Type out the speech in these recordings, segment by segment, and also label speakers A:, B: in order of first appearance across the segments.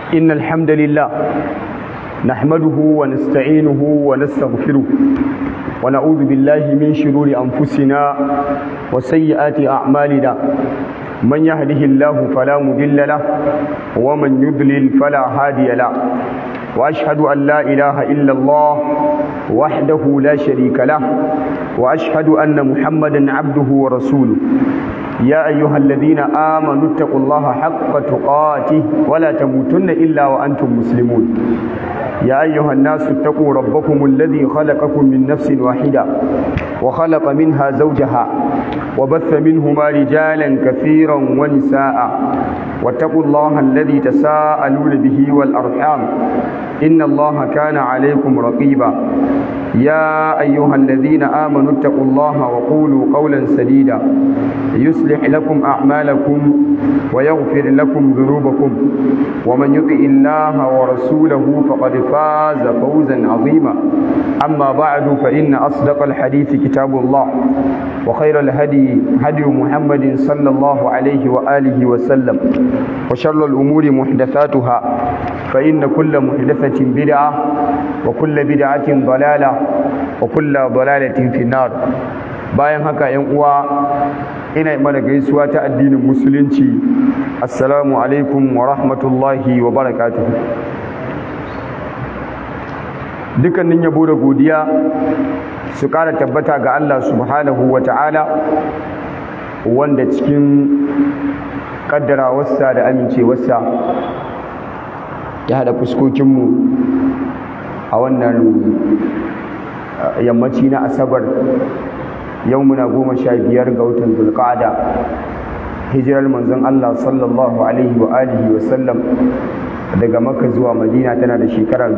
A: إن الحمد لله نحمده ونستعينه ونستغفره ونعوذ بالله من شرور أنفسنا وسيئات أعمالنا من يهده الله فلا مضل له ومن يضلل فلا هادي له وأشهد أن لا إله إلا الله وحده لا شريك له وأشهد أن محمدا عبده ورسوله يا أيها الذين آمنوا اتقوا الله حق تقاته ولا تموتن إلا وأنتم مسلمون يا أيها الناس اتقوا ربكم الذي خلقكم من نفس واحدة وخلق منها زوجها وبث منهما رجالا كثيرا ونساء واتقوا الله الذي تساءلون به والأرحام إن الله كان عليكم رقيبا يا أيها الذين آمنوا اتقوا الله وقولوا قولا سديدا يصلح لكم أعمالكم ويغفر لكم ذنوبكم ومن يطع الله ورسوله فقد فاز فوزا عظيما أما بعد فإن أصدق الحديث كتاب الله وخير الهدي هدي محمد صلى الله عليه وآله وسلم وشر الأمور محدثاتها فإن كل محدثة بدعة وكل بدعة ضلالة وكل ضلالة في النار bayan haka yan uwa ina mana gaisuwa ta addinin musulunci assalamu alaikum wa rahmatullahi wa barakatuh dukkanin yabo da godiya su ƙara tabbata ga Allah subhanahu wa ta'ala wanda cikin ƙaddarawarsa da amincewarsa ya haɗa fuskokinmu a wannan yammaci na asabar yau muna goma sha biyar ga watan zulƙada hijirar manzon Allah sallallahu alaihi wa alihi wa sallam daga makka zuwa madina tana da shekara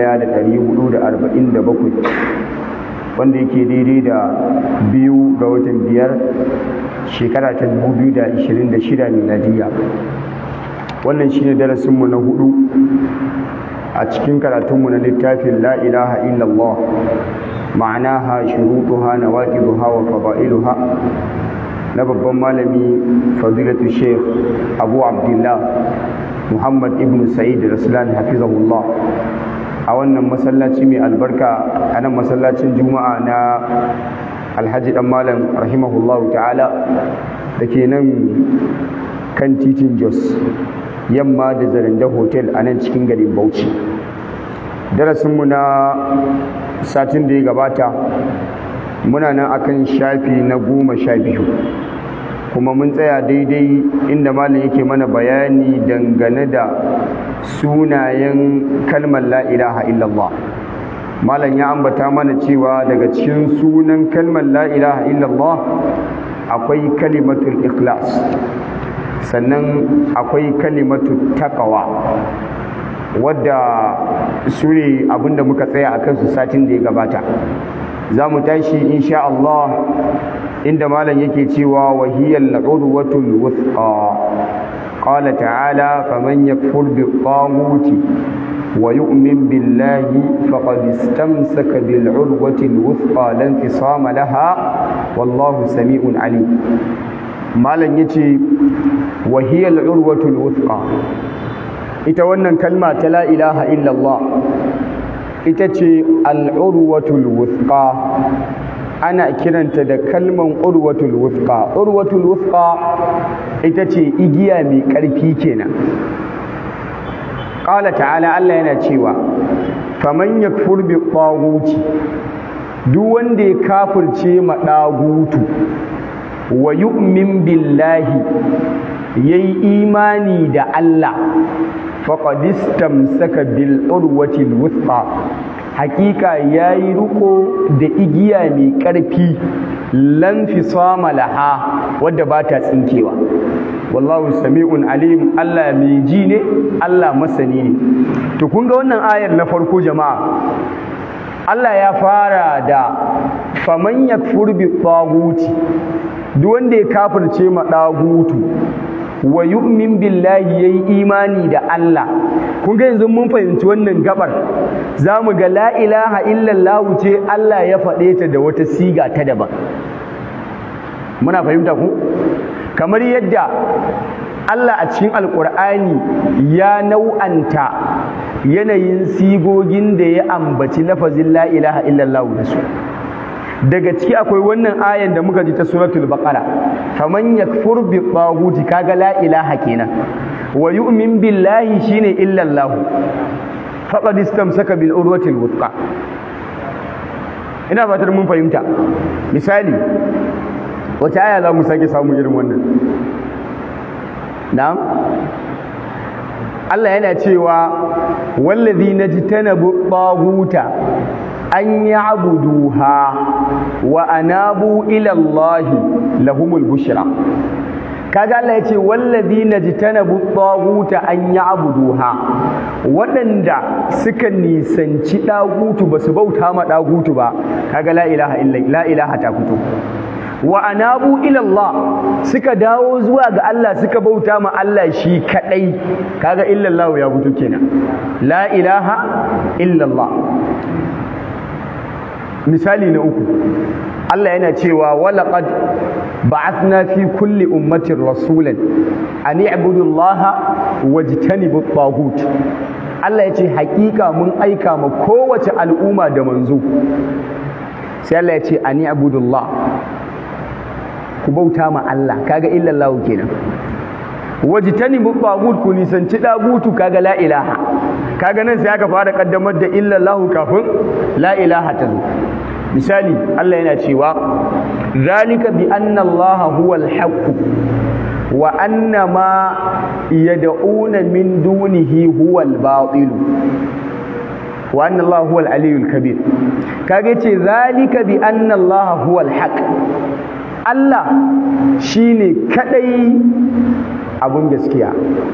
A: 1447 wanda yake daidai da biyu ga watan biyar shekara ta 2026 miladiya wannan shine darasinmu na hudu a cikin karatunmu na littafin la ilaha illallah ma'anaha shurutuha nawaqiduha wa fada'iluha na babban malami fadilatu sheikh abu abdullah muhammad ibn sa'id raslan hafizahullah a wannan masallaci mai albarka a nan masallacin juma'a na alhaji dan malam rahimahullahu ta'ala da ke nan kan titin jos yamma da zaranda hotel a nan cikin garin bauchi darasinmu na satin da ya gabata muna nan akan shafi na goma sha biyu kuma mun tsaya daidai inda malam yake mana bayani dangane da sunayen kalmar la ilaha illallah malam ya ambata mana cewa daga cikin sunan kalmar la ilaha illallah akwai kalimatul ikhlas sannan akwai kalimatul taqwa wadda su ne abinda muka tsaya a kansu satin da ya gabata za mu tashi insha Allah inda malam yake cewa wahiyar urwatul wuthqa qala ta'ala faman yakfur bi taguti wa yu'min billahi faqad istamsaka bil urwati al wuthqa lan fisama laha wallahu sami'un alim malam yace wahiyar urwatul wuthqa ita wannan kalma ta la ilaha illallah ita ce al'urwatul wuthqa ana kiranta da kalman urwatul wuthqa urwatul wuthqa ita ce igiya mai ƙarfi kenan qala ta'ala Allah yana cewa faman yakfur bi taghuti duk wanda ya kafirce ma dagutu wa yu'min billahi yayi imani da Allah faqad istamsaka bil urwati al wuthqa hakika yayi riko da igiya mai karfi lan fisama laha wadda ba ta tsinkewa wallahu sami'un alim Allah mai ji ne Allah masani ne to kun ga wannan ayar na farko jama'a Allah ya fara da faman yakfur bi taguti duk wanda ya kafirce ma dagutu wa yu'min billahi yayi imani da Allah kun ga yanzu mun fahimci wannan gabar zamu ga la ilaha illallah ce Allah ya faɗe ta da wata siga ta daban muna fahimta ku kamar yadda Allah a cikin alkur'ani ya nau'anta yanayin sigogin da ya ambaci lafazin la ilaha illallah da su daga ciki akwai wannan ayan da muka ji ta suratul baqara faman yakfur bi taghuti kaga la ilaha kenan wa yu'min billahi shine illallah faqad istamsaka bil urwatil wuthqa ina fatar mun fahimta misali wata aya za mu sake samu irin wannan na'am Allah yana cewa wallazi najtanabu taghuta an ya'buduha wa anabu ila Allah lahumul bushra kaga Allah yace wallazi najtanabu taghuta an ya'buduha waɗanda suka nisanci dagutu basu bauta ma dagutu ba kaga la ilaha illa la ilaha ta fito wa anabu ila Allah suka dawo zuwa ga Allah suka bauta ma Allah shi kadai kaga illallah ya fito kenan la ilaha illallah misali na uku Allah yana cewa walaqad ba'athna fi kulli ummatin rasulan an i'budu Allah wajtanibu at-taghut Allah ya ce hakika mun aika ma kowace al'umma da manzo sai Allah ya ce an i'budu Allah ku bauta ma Allah kaga illallahu kenan wajtanibu tagut ku nisanci dagutu kaga la ilaha kaga nan sai aka fara kaddamar da illallahu kafin la ilaha ta zo misali Allah yana cewa zalika bi anna Allah huwal haqq wa anna ma yad'una min dunihi huwal batil wa anna Allah huwal aliyyul kabir kaga ce zalika bi anna Allah huwal haqq Allah shi ne kaɗai abun gaskiya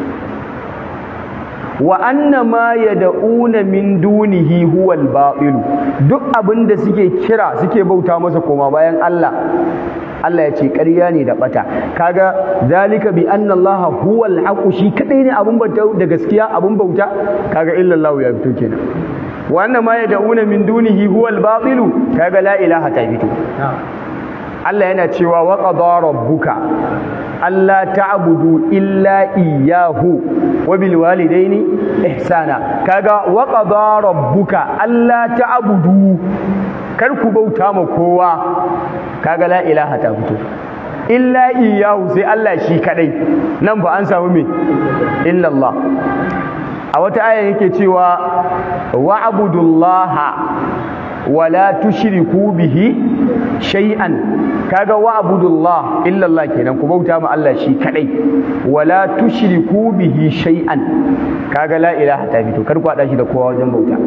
A: wa anna ma yad'una min dunihi huwal ba'ilu duk abin da suke kira suke bauta masa koma bayan Allah Allah ya ce ƙarya ne da bata kaga zalika bi anna Allah huwal haqu shi kadai ne abun bauta da gaskiya abun bauta kaga illallahu ya fito kenan wa anna ma yad'una min dunihi huwal ba'ilu kaga la ilaha ta fito Allah yana cewa wa qada rabbuka alla ta'budu illa iyyahu wa bil walidaini ihsana kaga wa qada rabbuka alla ta'budu kar ku bauta ma kowa kaga la ilaha ta fito illa iyyahu sai Allah shi kadai nan ba an samu me illa Allah a wata aya yake cewa wa'budullaha wala tushriku bihi shay'an kaga wa'budullah illa Allah kenan ku bauta ma Allah shi kadai wala tushriku bihi shay'an kaga la ilaha ta fito kar ku hada shi da kowa wajen bauta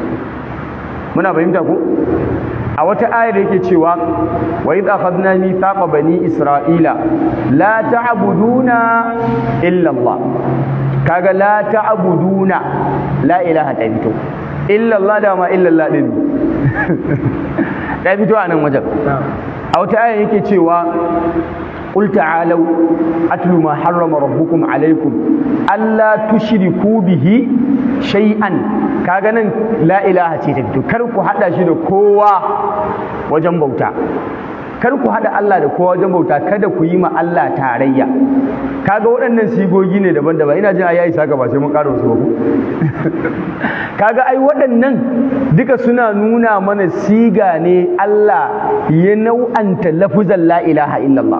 A: muna fahimta ku a wata ayar yake cewa wa idh akhadna mithaqa bani isra'ila la ta'buduna illa Allah kaga la ta'buduna la ilaha ta fito illa Allah da ma illa Allah din ta fito a nan wajen a wata aya yake cewa قل تعالوا أتل ما حرم ربكم عليكم ألا تشركوا به شيئا كاغنا لا إله تيتبتو كركو حتى شنو كوا وجنبوتا kar ku haɗa Allah da kowa wajen bauta kada ku yi ma Allah tarayya kaga waɗannan sigogi ne daban-daban ina jin ayayi saka ba sai mun ƙara wasu ba kaga ai waɗannan duka suna nuna mana siga ne Allah ya nau'anta lafuzan la ilaha illallah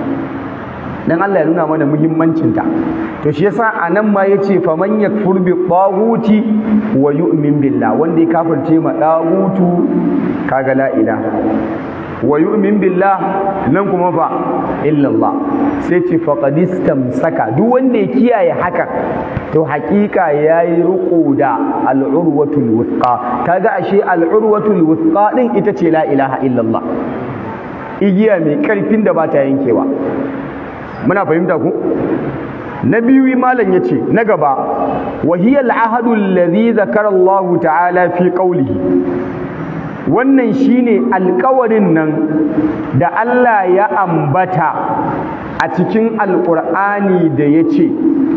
A: dan Allah ya nuna mana muhimmancinta to shi yasa anan ma yace faman yakfur bi taghuti wa yu'min billah wanda ya kafirce ma dagutu kaga la ilaha wa yu'min billah nan kuma fa illa Allah sai ce faqad istamsaka duk wanda ya kiyaye haka to hakika yayi ruqu da al-urwatul wuthqa kaga ashe al-urwatul wuthqa din ita ce la ilaha illa Allah igiya mai karfin da ba ta yankewa muna fahimta ku na biyu malam yace na gaba wa hiya al-ahadu alladhi zakara Allah ta'ala fi qawlihi wannan shine alkawarin nan da Allah ya ambata a cikin alƙur'ani da ya ce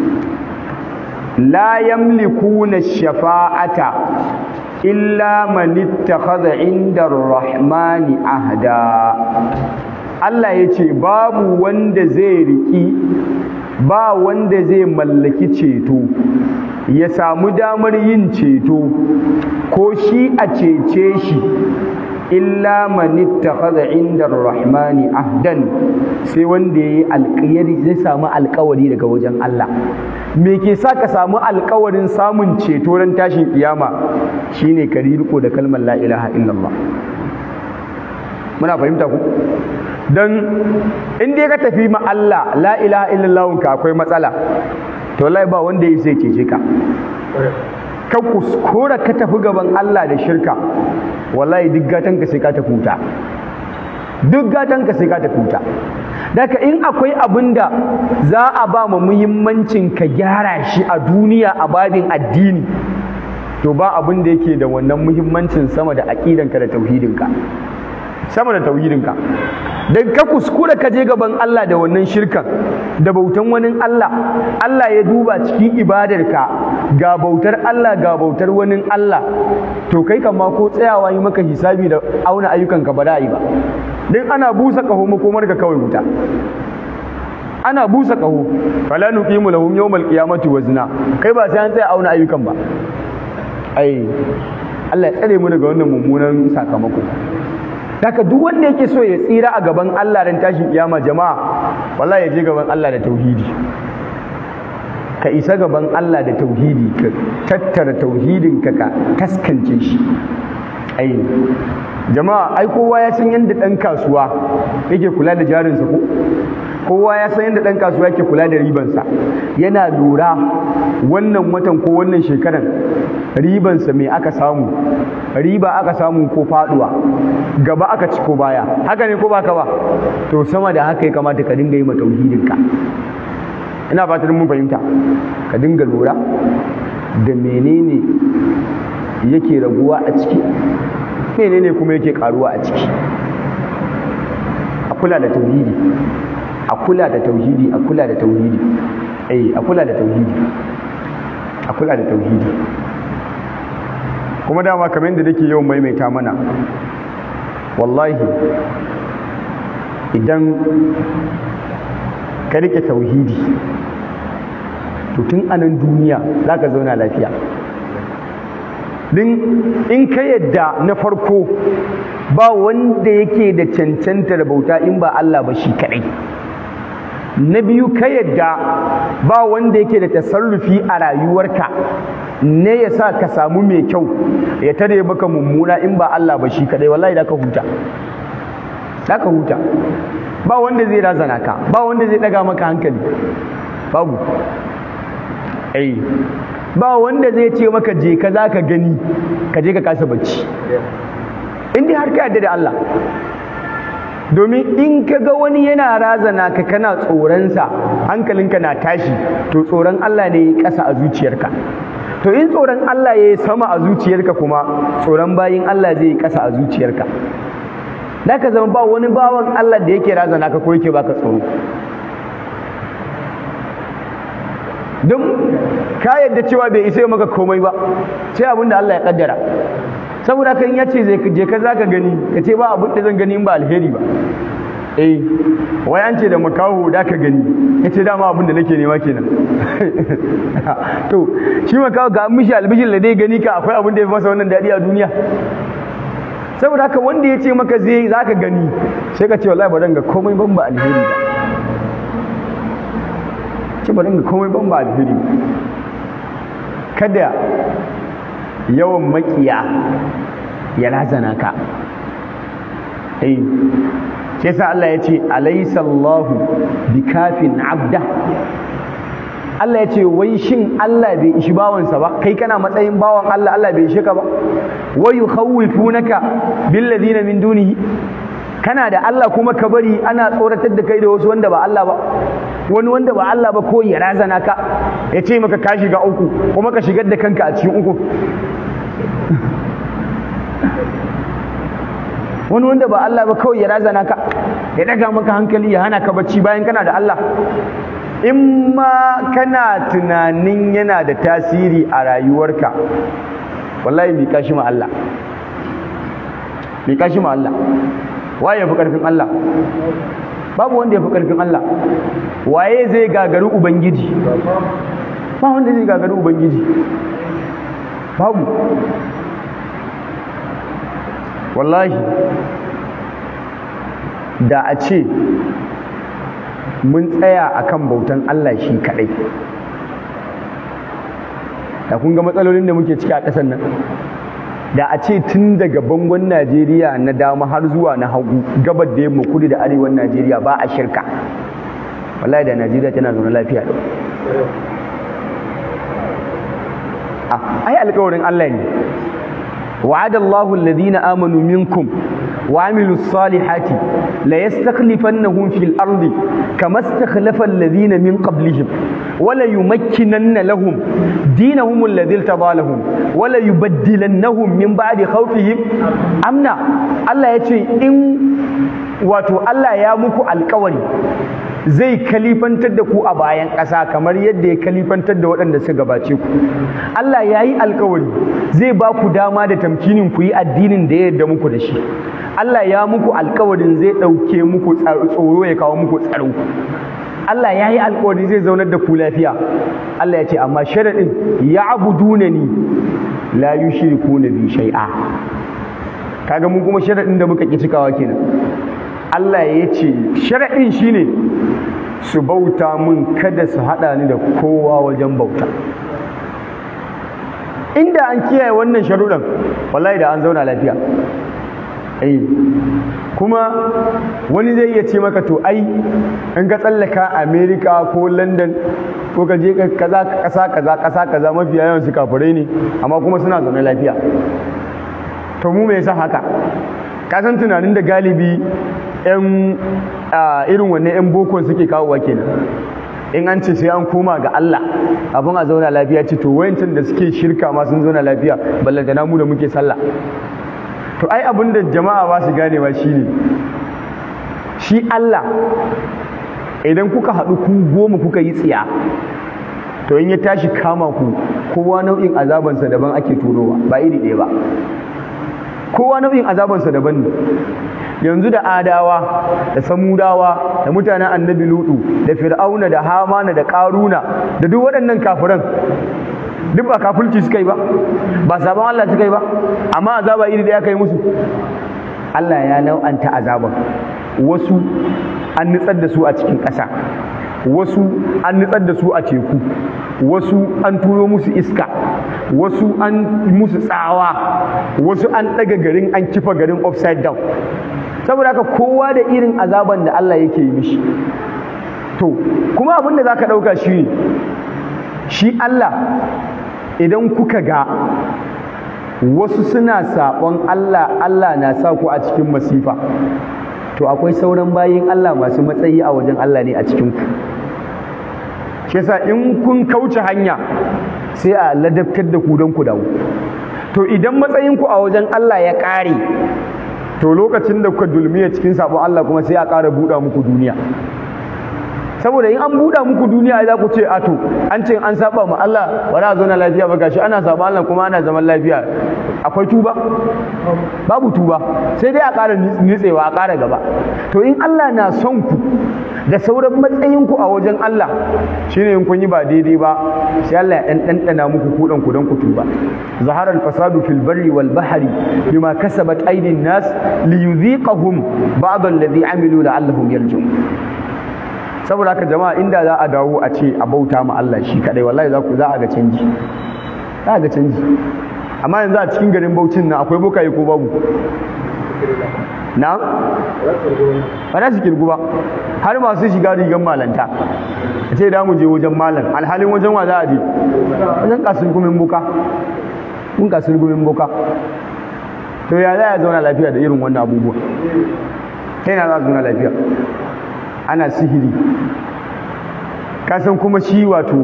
A: la yamlikuna shafa'ata illa man ittakhadha inda ar-rahmani ahda Allah ya ce babu wanda zai riki ba wanda zai mallaki ceto ya samu damar yin ceto ko shi a cece shi illa man ittakhadha inda rahmani ahdan sai wanda yayi alƙiyari zai samu alƙawari daga wajen Allah me ke sa ka samu alƙawarin samun ceto ran tashin kiyama shine ka riko da kalmar la ilaha illallah muna fahimta ku dan in dai ka tafi ma Allah la ilaha illallah ka akwai matsala to wallahi ba wanda yake sai cece ka ka kuskura ka tafi gaban Allah da shirka wallahi duk gatan ka sai ka tafi wuta duk gatan ka sai ka tafi wuta daga in akwai abin da za a ba mu muhimmancin ka gyara shi a duniya a babin addini to ba abin da yake da wannan muhimmancin sama da aqidanka da tauhidinka sama da tauhidinka dan ka kuskura ka je gaban Allah da wannan shirkan da bautan wani Allah Allah ya duba cikin ibadarka ga bautar Allah ga bautar wani Allah to kai kama ko tsayawa yi maka hisabi da auna ayyukanka ba da yi ba dan ana busa kaho makomar ka kawai wuta ana busa kaho fala nuqimu lahum yawmal qiyamati wazna kai ba sai an tsaya auna ayyukan ba ai Allah ya tsare mu daga wannan mummunan sakamako Daka duk wanda yake so ya tsira a gaban Allah dan tashin kiyama jama'a wallahi ya je gaban Allah da tauhidi ka isa gaban Allah da tauhidi ka tattara tauhidin ka ka taskance shi ai jama'a ai kowa ya san yadda dan kasuwa yake kula da jarinsa ko kowa ya san yadda dan kasuwa yake kula da ribansa yana lura wannan watan ko wannan shekaran ribansa me aka samu riba aka samu ko faduwa gaba aka ci ko baya haka ne ko baka ba to sama da haka ya kamata ka dinga yi ma tauhidinka ina fatan mun fahimta ka dinga lura da menene yake raguwa a ciki menene kuma yake karuwa a ciki a kula da tauhidi a kula da tauhidi a kula da tauhidi eh a kula da tauhidi a kula da tauhidi kuma dama kamar yadda nake yawan maimaita mana wallahi idan ka rike tauhidi to tun anan duniya za ka zauna lafiya din in ka yadda na farko ba wanda yake da cancantar bauta in ba Allah ba shi kadai na biyu ka yadda ba wanda yake da tasarrufi a rayuwarka ne ya sa ka samu mai kyau ya tare maka mummuna in ba Allah ba shi kadai wallahi da ka huta da ka huta ba wanda zai razana ka ba wanda zai daga maka hankali babu ai ba wanda zai ce maka je ka za ka gani ka je ka kasa bacci in dai har ka yarda da Allah domin in ka ga wani yana razana ka kana tsoronsa hankalinka na tashi to tsoron Allah ne ya kasa a zuciyarka to in tsoron Allah ya yi sama a zuciyarka kuma tsoron bayin Allah zai yi kasa a zuciyarka da ka zama ba wani bawan Allah da yake razana ka ko yake baka tsoro don ka yadda cewa bai isa maka komai ba sai abin da Allah ya kaddara saboda kan ya ce je ka za ka gani ka ce ba abin da zan gani in ba alheri ba eh wai an ce da makaho da ka gani ya ce dama abin da nake nema kenan to shi makaho ga mishi albishin da dai gani ka akwai abin da ya fi masa wannan daɗi a duniya saboda haka wanda ya ce maka zai za ka gani sai ka ce wallahi ba ga komai ban ba alheri ba ce ba ga komai ban ba alheri kada yawan makiya ya razana ka eh sai sa Allah ya ce alaysa Allahu bikafin abda Allah ya ce wai shin Allah bai ishi bawansa ba kai kana matsayin bawan Allah Allah bai ishe ka ba wa yukhawifunaka bil ladina min dunihi kana da Allah kuma ka bari ana tsoratar da kai da wasu wanda ba Allah ba wani wanda ba Allah ba ko ya razana ka ya ce maka ka shiga uku kuma ka shigar da kanka a cikin uku wani wanda ba Allah ba kawai ya razana ka ya daga maka hankali ya hana ka bacci bayan kana da Allah in ma kana tunanin yana da tasiri a rayuwarka wallahi mi kashi ma Allah mi kashi ma Allah waye fi karfin Allah babu wanda ya fi ƙarfin Allah waye zai gagari ubangiji ba wanda zai gagari ubangiji babu wallahi da a ce mun tsaya akan bautan Allah shi kadai da kun ga matsalolin da muke ciki a ƙasar nan da a ce tun daga bangon Najeriya na dama har zuwa na hagu gabar da yamma kudu da arewan Najeriya ba a shirka wallahi da Najeriya tana zaune lafiya da ai alƙawarin Allah ne وعد الله الذين آمنوا منكم وعملوا الصالحات ليستخلفنهم في الأرض كما استخلف الذين من قبلهم وليمكنن لهم دينهم الذي ارتضى لهم وليبدلنهم من بعد خوفهم أمنا الله يتي إن wato Allah ya muku alkawari zai kalifantar da ku a bayan ƙasa kamar yadda ya kalifantar da waɗanda suka gabace ku Allah ya yi alkawari zai ba ku dama da tamkinin ku yi addinin da ya yarda muku da shi Allah ya muku alkawarin zai ɗauke muku tsoro ya kawo muku tsaro Allah ya yi alkawari zai zaunar da ku lafiya Allah ya ce amma sharaɗin ya abuduna ni la yushriku na bi shay'a kaga mun kuma sharaɗin da muka ƙi cikawa kenan Allah ya ce sharaɗin shine su bauta mun kada su haɗa ni da kowa wajen bauta inda an kiyaye wannan sharuɗan wallahi da an zauna lafiya eh kuma wani zai iya ce maka to ai in ka tsallaka America ko London ko ka je kaza kasa kaza kasa kaza mafiya yawan su kafirai ne amma kuma suna zaune lafiya to mu me yasa haka ka san tunanin da galibi yan irin wannan yan boko suke kawowa kenan in an ce sai an koma ga Allah abin a zauna lafiya ce to wayancin da suke shirka ma sun zauna lafiya ballantana mu da muke sallah to ai abin da jama'a ba su gane ba shine shi Allah idan kuka haɗu ku goma kuka yi tsiya to in ya tashi kama ku kowa nau'in azabansa daban ake turowa ba iri ɗaya ba kowa nau'in azabansa daban ne yanzu da adawa da samudawa da mutanen annabi lutu da fir'auna da hamana da karuna da duk waɗannan kafiran duk ba kafirci suka yi ba ba sabon Allah suka yi ba amma azaba iri da ya kai musu Allah ya nau'anta azaban wasu an nutsar da su a cikin ƙasa wasu an nutsar da su a teku wasu an turo musu iska wasu an musu tsawa wasu an ɗaga garin an kifa garin upside down saboda haka kowa da irin azaban da Allah yake yi mishi to kuma abin da za ka ɗauka shi ne shi Allah idan kuka ga wasu suna saɓon Allah Allah na sa ku a cikin masifa to akwai sauran bayin Allah masu matsayi a wajen Allah ne a cikin ku shi yasa in kun kauce hanya sai a ladabtar da ku don ku dawo to idan matsayin ku a wajen Allah ya ƙare to lokacin da kuka dulmiya cikin sabon Allah kuma sai a ƙara buɗa muku duniya saboda in an buɗa muku duniya za ku ce a to an ce an saba ma Allah ba za a zauna lafiya ba gashi ana saba Allah kuma ana zaman lafiya akwai tuba babu tuba sai dai a ƙara nitsewa a ƙara gaba to in Allah na son ku da sauran matsayin ku a wajen Allah shine in kun yi ba daidai ba sai Allah ya dan dandana muku kudan ku dan ku tuba zahara al-fasadu fil barri wal bahri bima kasabat aydin nas liyudhiqahum ba'd alladhi amilu la'allahum yarji'un saboda haka jama'a inda za a dawo a ce a bauta ma Allah shi kadai wallahi za ku za a ga canji za a ga canji amma yanzu a cikin garin Bauchin nan akwai bokaye ko babu na ba za su kirgu ba har masu shiga rigar malanta a ce da mu je wajen malam alhalin wajen wa za a je wajen kasar gumin boka mun kasar gumin boka to ya za a zauna lafiya da irin wannan abubuwa ta yana za a zauna lafiya ana sihiri kasan kuma shi wato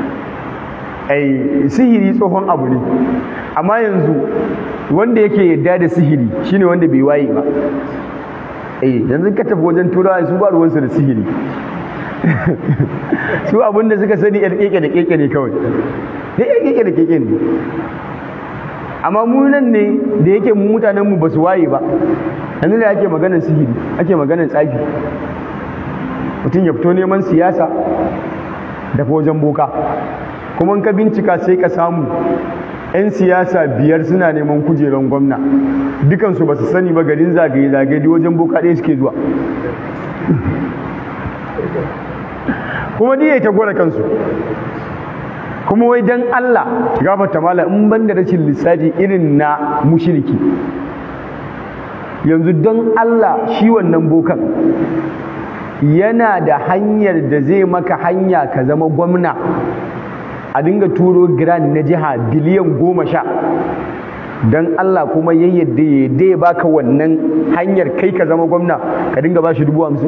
A: ai sihiri tsohon abu ne amma yanzu wanda yake yadda da sihiri shine wanda bai waye ba eh yanzu ka tafi wajen turawa su ba ruwansu da sihiri su abin da suka sani yar keke da keke ne kawai ne yar keke da keke ne amma mu nan ne da yake mu mutanen mu ba su waye ba yanzu da ake maganar sihiri ake maganar tsafi mutum ya fito neman siyasa da wajen boka kuma ka bincika sai ka samu 'yan siyasa biyar suna neman kujerar gwamna dukansu ba su sani ba garin zagaye-zagaye wajen boka ɗaya suke zuwa kuma diya ta gwada kansu kuma wai don Allah gafarta mala in ban da rashin lissafi irin na mushiriki yanzu don Allah shi wannan bokan yana da hanyar da zai maka hanya ka zama gwamna a dinga turo grand na jiha biliyan goma sha don Allah kuma ya yadda ya yadda ya baka wannan hanyar kai ka zama gwamna ka dinga ba shi dubu hamsin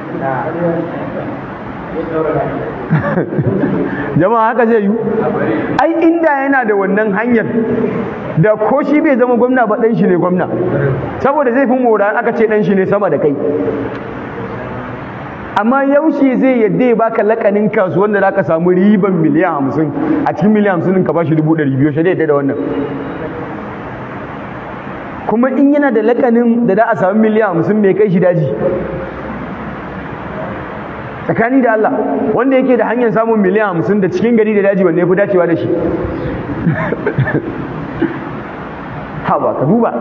A: jama'a haka zai yi ai inda yana da wannan hanyar da ko shi bai zama gwamna ba dan shi ne gwamna saboda zai fi mora aka ce dan shi ne sama da kai amma yaushe zai yadda ya baka lakanin kasuwan da zaka samu riban miliyan hamsin a cikin miliyan hamsin ka bashi dubu ɗari biyu shi yadda da wannan kuma in yana da lakanin da za a samu miliyan hamsin mai kai shi daji tsakani da Allah wanda yake da hanyar samun miliyan hamsin da cikin gari da daji wanne ya fi dacewa da shi ha ba ka duba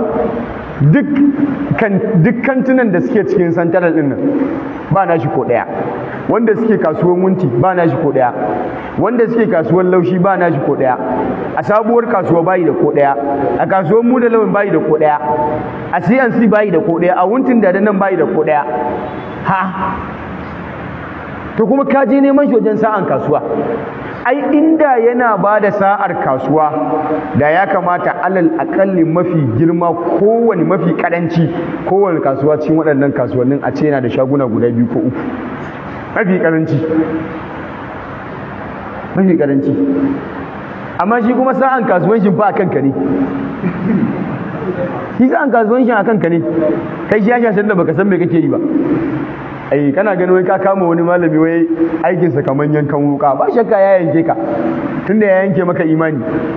A: duk kantunan da suke cikin santaral ɗin nan ba na shi ko ɗaya wanda suke kasuwan wunti ba na shi ko ɗaya wanda suke kasuwan laushi ba na shi ko ɗaya a sabuwar kasuwa bayi da ko ɗaya a kasuwan mu da lawan bayi da ko ɗaya a cnc bayi da ko ɗaya a wuntin da nan bayi da ko ɗaya ha to kuma ka je neman shi wajen sa'an kasuwa ai inda yana ba da sa'ar kasuwa da ya kamata alal akalli mafi girma kowane mafi karanci kowane kasuwa cikin waɗannan kasuwannin a ce yana da shaguna guda biyu ko uku mafi karanci mafi karanci amma shi kuma sa'an kasuwancin fa a kanka ne shi sa'an kasuwancin a kanka ne kai shi ya shashen da baka san me kake yi ba ai kana ganin wai ka kama wani malami wai aikinsa kamar yankan wuka ba shakka ya yanke ka tunda ya yanke maka imani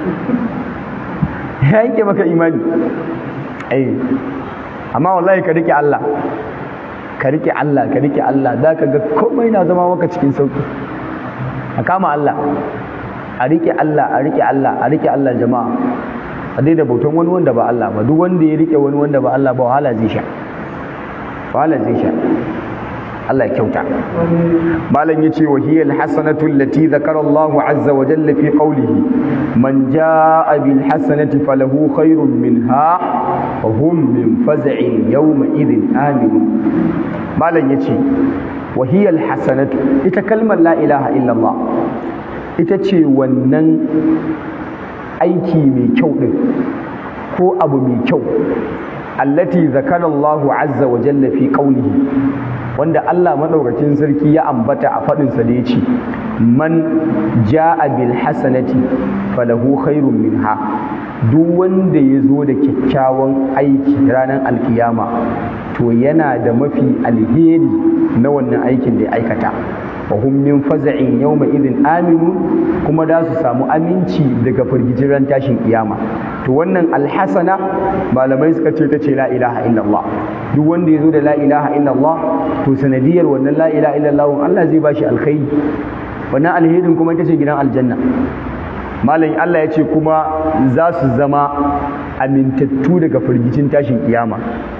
A: ya yanke maka imani ai amma wallahi ka rike Allah ka rike Allah ka rike Allah za ka ga komai na zama maka cikin sauki a kama Allah a rike Allah a rike Allah a rike Allah jama'a a daina bautan wani wanda ba Allah ba duk wanda ya rike wani wanda ba Allah ba wahala zai sha wahala zai sha Allah kyauta malam yace wa hiya alhasanatu allati dhakara Allah azza wa jalla fi qawlihi man jaa bil hasanati falahu khairun minha wa hum min faz'in yawma idhin amin malam yace wa hiya alhasanatu ita kalmar la ilaha illa Allah ita ce wannan aiki mai kyau din ko abu mai kyau allati zakara Allah azza wa jalla fi qawlihi wanda Allah madaukakin sarki ya ambata a fadin sa da yace man jaa bil hasanati falahu khairun minha duk wanda ya zo da kyakkyawan aiki ranar alkiyama to yana da mafi alheri na wannan aikin da ya aikata wa hum min faza'in yawma idin aminu kuma da su samu aminci daga firgicin ran tashin kiyama to wannan alhasana malamai suka ce ta ce la ilaha illallah duk wanda ya zo da la ilaha illallah to sanadiyar wannan la ilaha illallah Allah zai bashi alkhairi wannan alherin kuma ita ce gidan aljanna malam Allah ya ce kuma za su zama amintattu daga firgicin tashin kiyama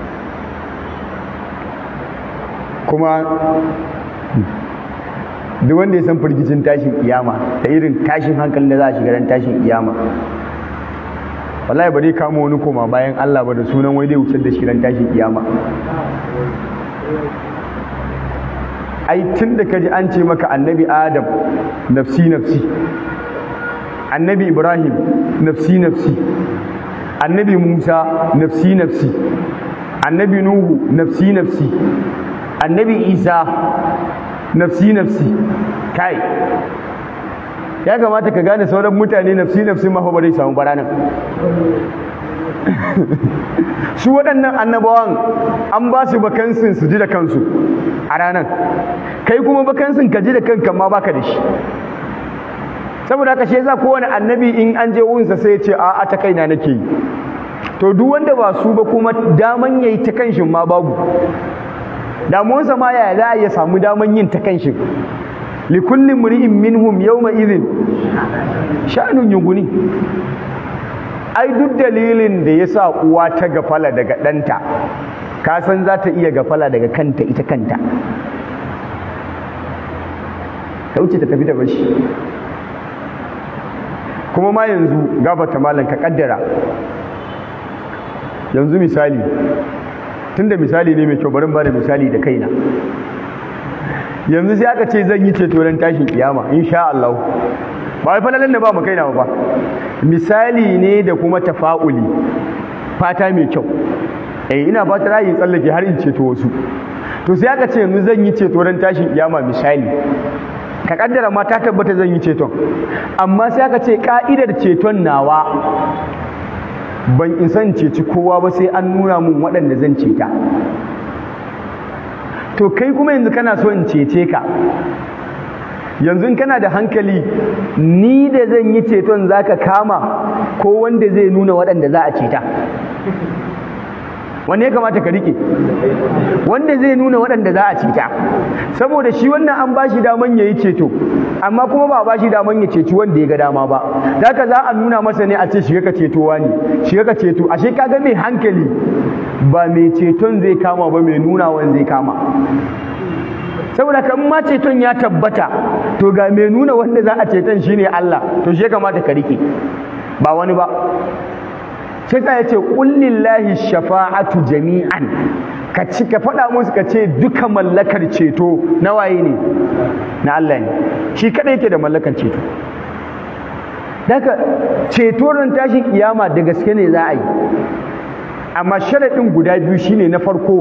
A: kuma duk wanda ya san firgicin tashin kiyama da irin tashin hankalin da za a shiga ran tashin kiyama wallahi ba zai kama wani koma bayan Allah ba da sunan wai zai wuce da shi ran tashin kiyama ai tun da kaji an ce maka annabi adam nafsi nafsi annabi ibrahim nafsi nafsi annabi musa nafsi nafsi annabi nuhu nafsi nafsi annabi isa nafsi nafsi kai ya kamata ka gane sauran mutane nafsi nafsi ma ba zai samu baranan su waɗannan annabawan an ba su bakansin su ji da kansu a ranar kai kuma bakansin ka ji da kanka ma baka da shi saboda haka shi za kowane annabi in an je wunsa sai ya ce a'a ta kaina nake yi to duk wanda ba su ba kuma daman yayi ta kanshin ma babu damuwarsa ma yaya za a iya samu daman yin ta kanshi li kulli mri'in minhum yawma idhin sha'anun yuguni ai duk dalilin da yasa uwa ta gafala daga ɗanta ka san za ta iya gafala daga kanta ita kanta ta wuce ta tafi da bashi kuma ma yanzu gabata malam ka kaddara yanzu misali tunda misali ne mai kyau barin ba da misali da kaina yanzu sai aka ce zan yi ceto ran tashin kiyama insha Allah ba wai falalan da ba mu kaina ba misali ne da kuma tafa'uli fata mai kyau eh ina fata rayi tsallake har in ceto wasu to sai aka ce yanzu zan yi ceto ran tashin kiyama misali ka kaddara ma ta tabbata zan yi ceton amma sai aka ce ka'idar ceton nawa ban isan ceci kowa ba sai an nuna mun waɗanda zan ceta to kai kuma yanzu kana so in cece ka yanzu kana da hankali ni da zan yi ceton zaka kama ko wanda zai nuna waɗanda za a ceta wanne ya kamata ka rike wanda zai nuna waɗanda za a ceta saboda shi wannan an bashi daman ya yi ceto amma kuma ba a bashi daman ya ceci wanda ya ga dama ba haka za a nuna masa ne a ce shiga ka cetowa ne shiga ka ceto ashe kaga mai hankali ba mai ceton zai kama ba mai nunawan zai kama saboda kan ma ceton ya tabbata to ga mai nuna wanda za a ceton shine Allah to shi ya kamata ka rike ba wani ba sai ta yace kullillahi shafa'atu jami'an ka ci ka faɗa musu ka ce duka mallakar ceto na waye ne na Allah ne shi kada yake da mallakar ceto daga ceto ran tashin kiyama da gaske ne za a yi amma sharaɗin guda biyu shine na farko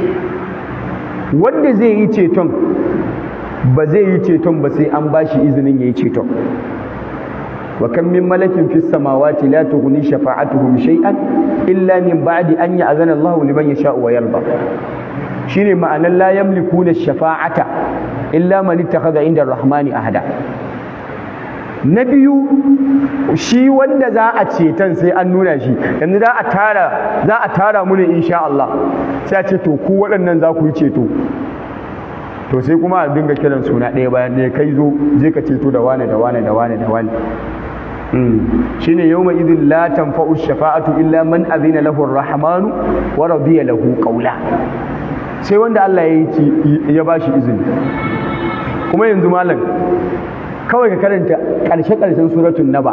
A: wanda zai yi ceton ba zai yi ceton ba sai an bashi izinin ya yi ceton wa kan min malakin fis samawati la tughni shafa'atuhum shay'an illa min ba'di an ya'zana Allahu liman yasha'u wa yarda shine ma'anar la yamlikuna shafa'ata illa man ittakhadha inda ar-rahmani ahada na biyu shi wanda za a ceton sai an nuna shi yanzu za a tara za a tara mu ne insha Allah sai a ce to ku waɗannan za ku yi ceto to sai kuma a dinga kiran suna ɗaya bayan ɗaya kai zo je ka ceto da wane da wane da wane da wane shine yawma idin la tanfa'u shafa'atu illa man azina lahu ar-rahmanu wa radiya lahu qawla sai wanda Allah ya yi ya bashi izini kuma yanzu malam kawai ka karanta ƙarshe ƙarshen suratul naba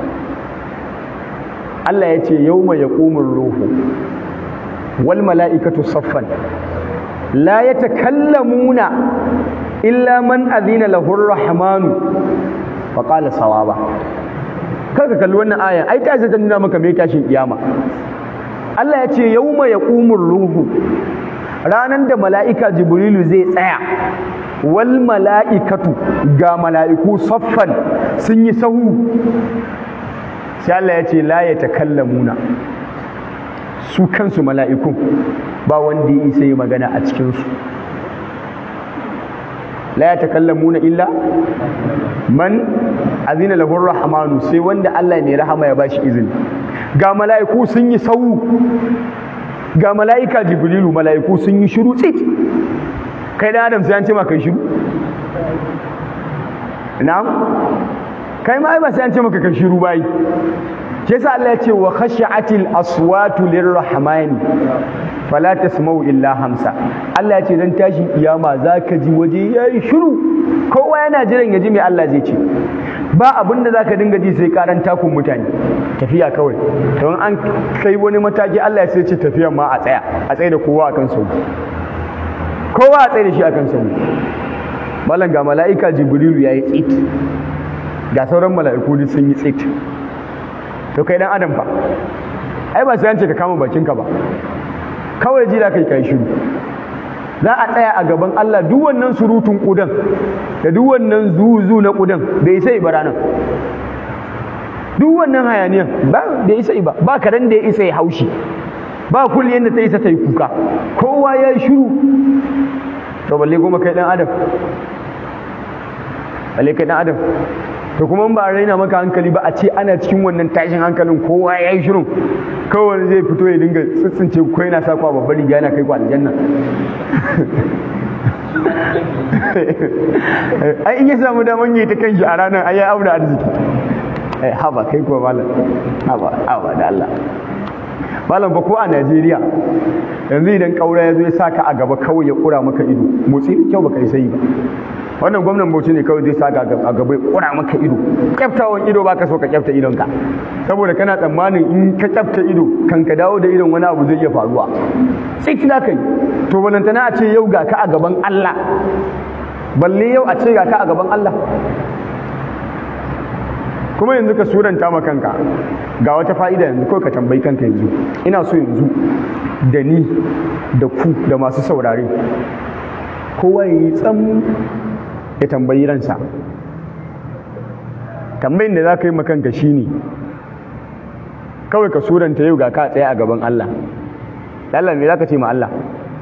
A: Allah ya ce yawma yaqumur ruhu wal mala'ikatu saffan la yatakallamuna illa man azina lahu ar-rahmanu fa qala sawaba kar ka kalli wannan aya ai ta ta nuna maka me tashin kiyama Allah ya ce yawma yaqumur ruhu ranan da mala'ika jibrilu zai tsaya wal mala'ikatu ga mala'iku saffan sun yi sahu sai Allah ya ce la yatakallamuna su kansu mala'ikun ba wanda ya isa yi magana a cikinsu la ya takallamuna illa man azina lahu rahmanu sai wanda Allah ne rahama ya bashi izini ga mala'iku sun yi sau ga mala'ika jibrilu mala'iku sun yi shiru tsit kai da adam sai an ce ma kai shiru na'am kai ma ai ba sai an ce maka kai shiru bai shi yasa Allah ya ce wa khashi'atil aswatu lirrahmani fala tasma'u illa hamsa Allah ya ce dan tashin kiyama zaka ji waje yayi shiru kowa yana jiran ya ji me Allah zai ce ba abin da zaka dinga ji sai karan takun mutane tafiya kawai don an kai wani mataki Allah ya sai ce tafiyan ma a tsaya a tsaye da kowa akan sau kowa a tsaye da shi akan sau malam ga mala'ika jibrilu yayi tsit ga sauran mala'iku duk sun yi tsit to kai dan adam fa ai ba sai an ce ka kama bakinka ba kawai ji da kai kai shiru za a tsaya a gaban Allah duk wannan surutun kudan da duk wannan zuzu na kudan bai sai ba ranan duk wannan hayaniyan ba bai sai ba ba karen da ya isa ya haushi ba kulliyan da ta isa ta yi kuka kowa ya yi shiru to balle goma kai dan adam balle kai dan adam to kuma ba a raina maka hankali ba a ce ana cikin wannan tashin hankalin kowa ya yi shirin kawai zai fito ya dinga tsitsince ko yana sa kwa babbar riga yana kai ku aljanna ai in ya samu daman yi ta kanshi a ranar ai ya aure arziki ai haba kai kuwa malam haba haba da Allah malam ba ko a Najeriya yanzu idan kaura ya zo ya saka a gaba kawai ya kura maka ido motsi da kyau baka yi sai ba wannan gwamnan Bauchi ne kawai zai saka a gaba ya kura maka ido kyaftawan ido baka so ka kyafta idonka saboda kana tsammanin in ka kyafta ido kan ka dawo da idon wani abu zai iya faruwa sai kina kai to balantana a ce yau ga ka a gaban Allah balle yau a ce ga ka a gaban Allah kuma yanzu ka suranta ma kanka ga wata fa'ida yanzu kawai ka tambayi kanka yanzu ina so yanzu da ni da ku da masu saurare kowa ya yi tsam ya tambayi ransa tambayin da za ka yi makanka shi ne kawai ka suranta yau ga ka tsaye a gaban Allah Allah me za ka ce ma Allah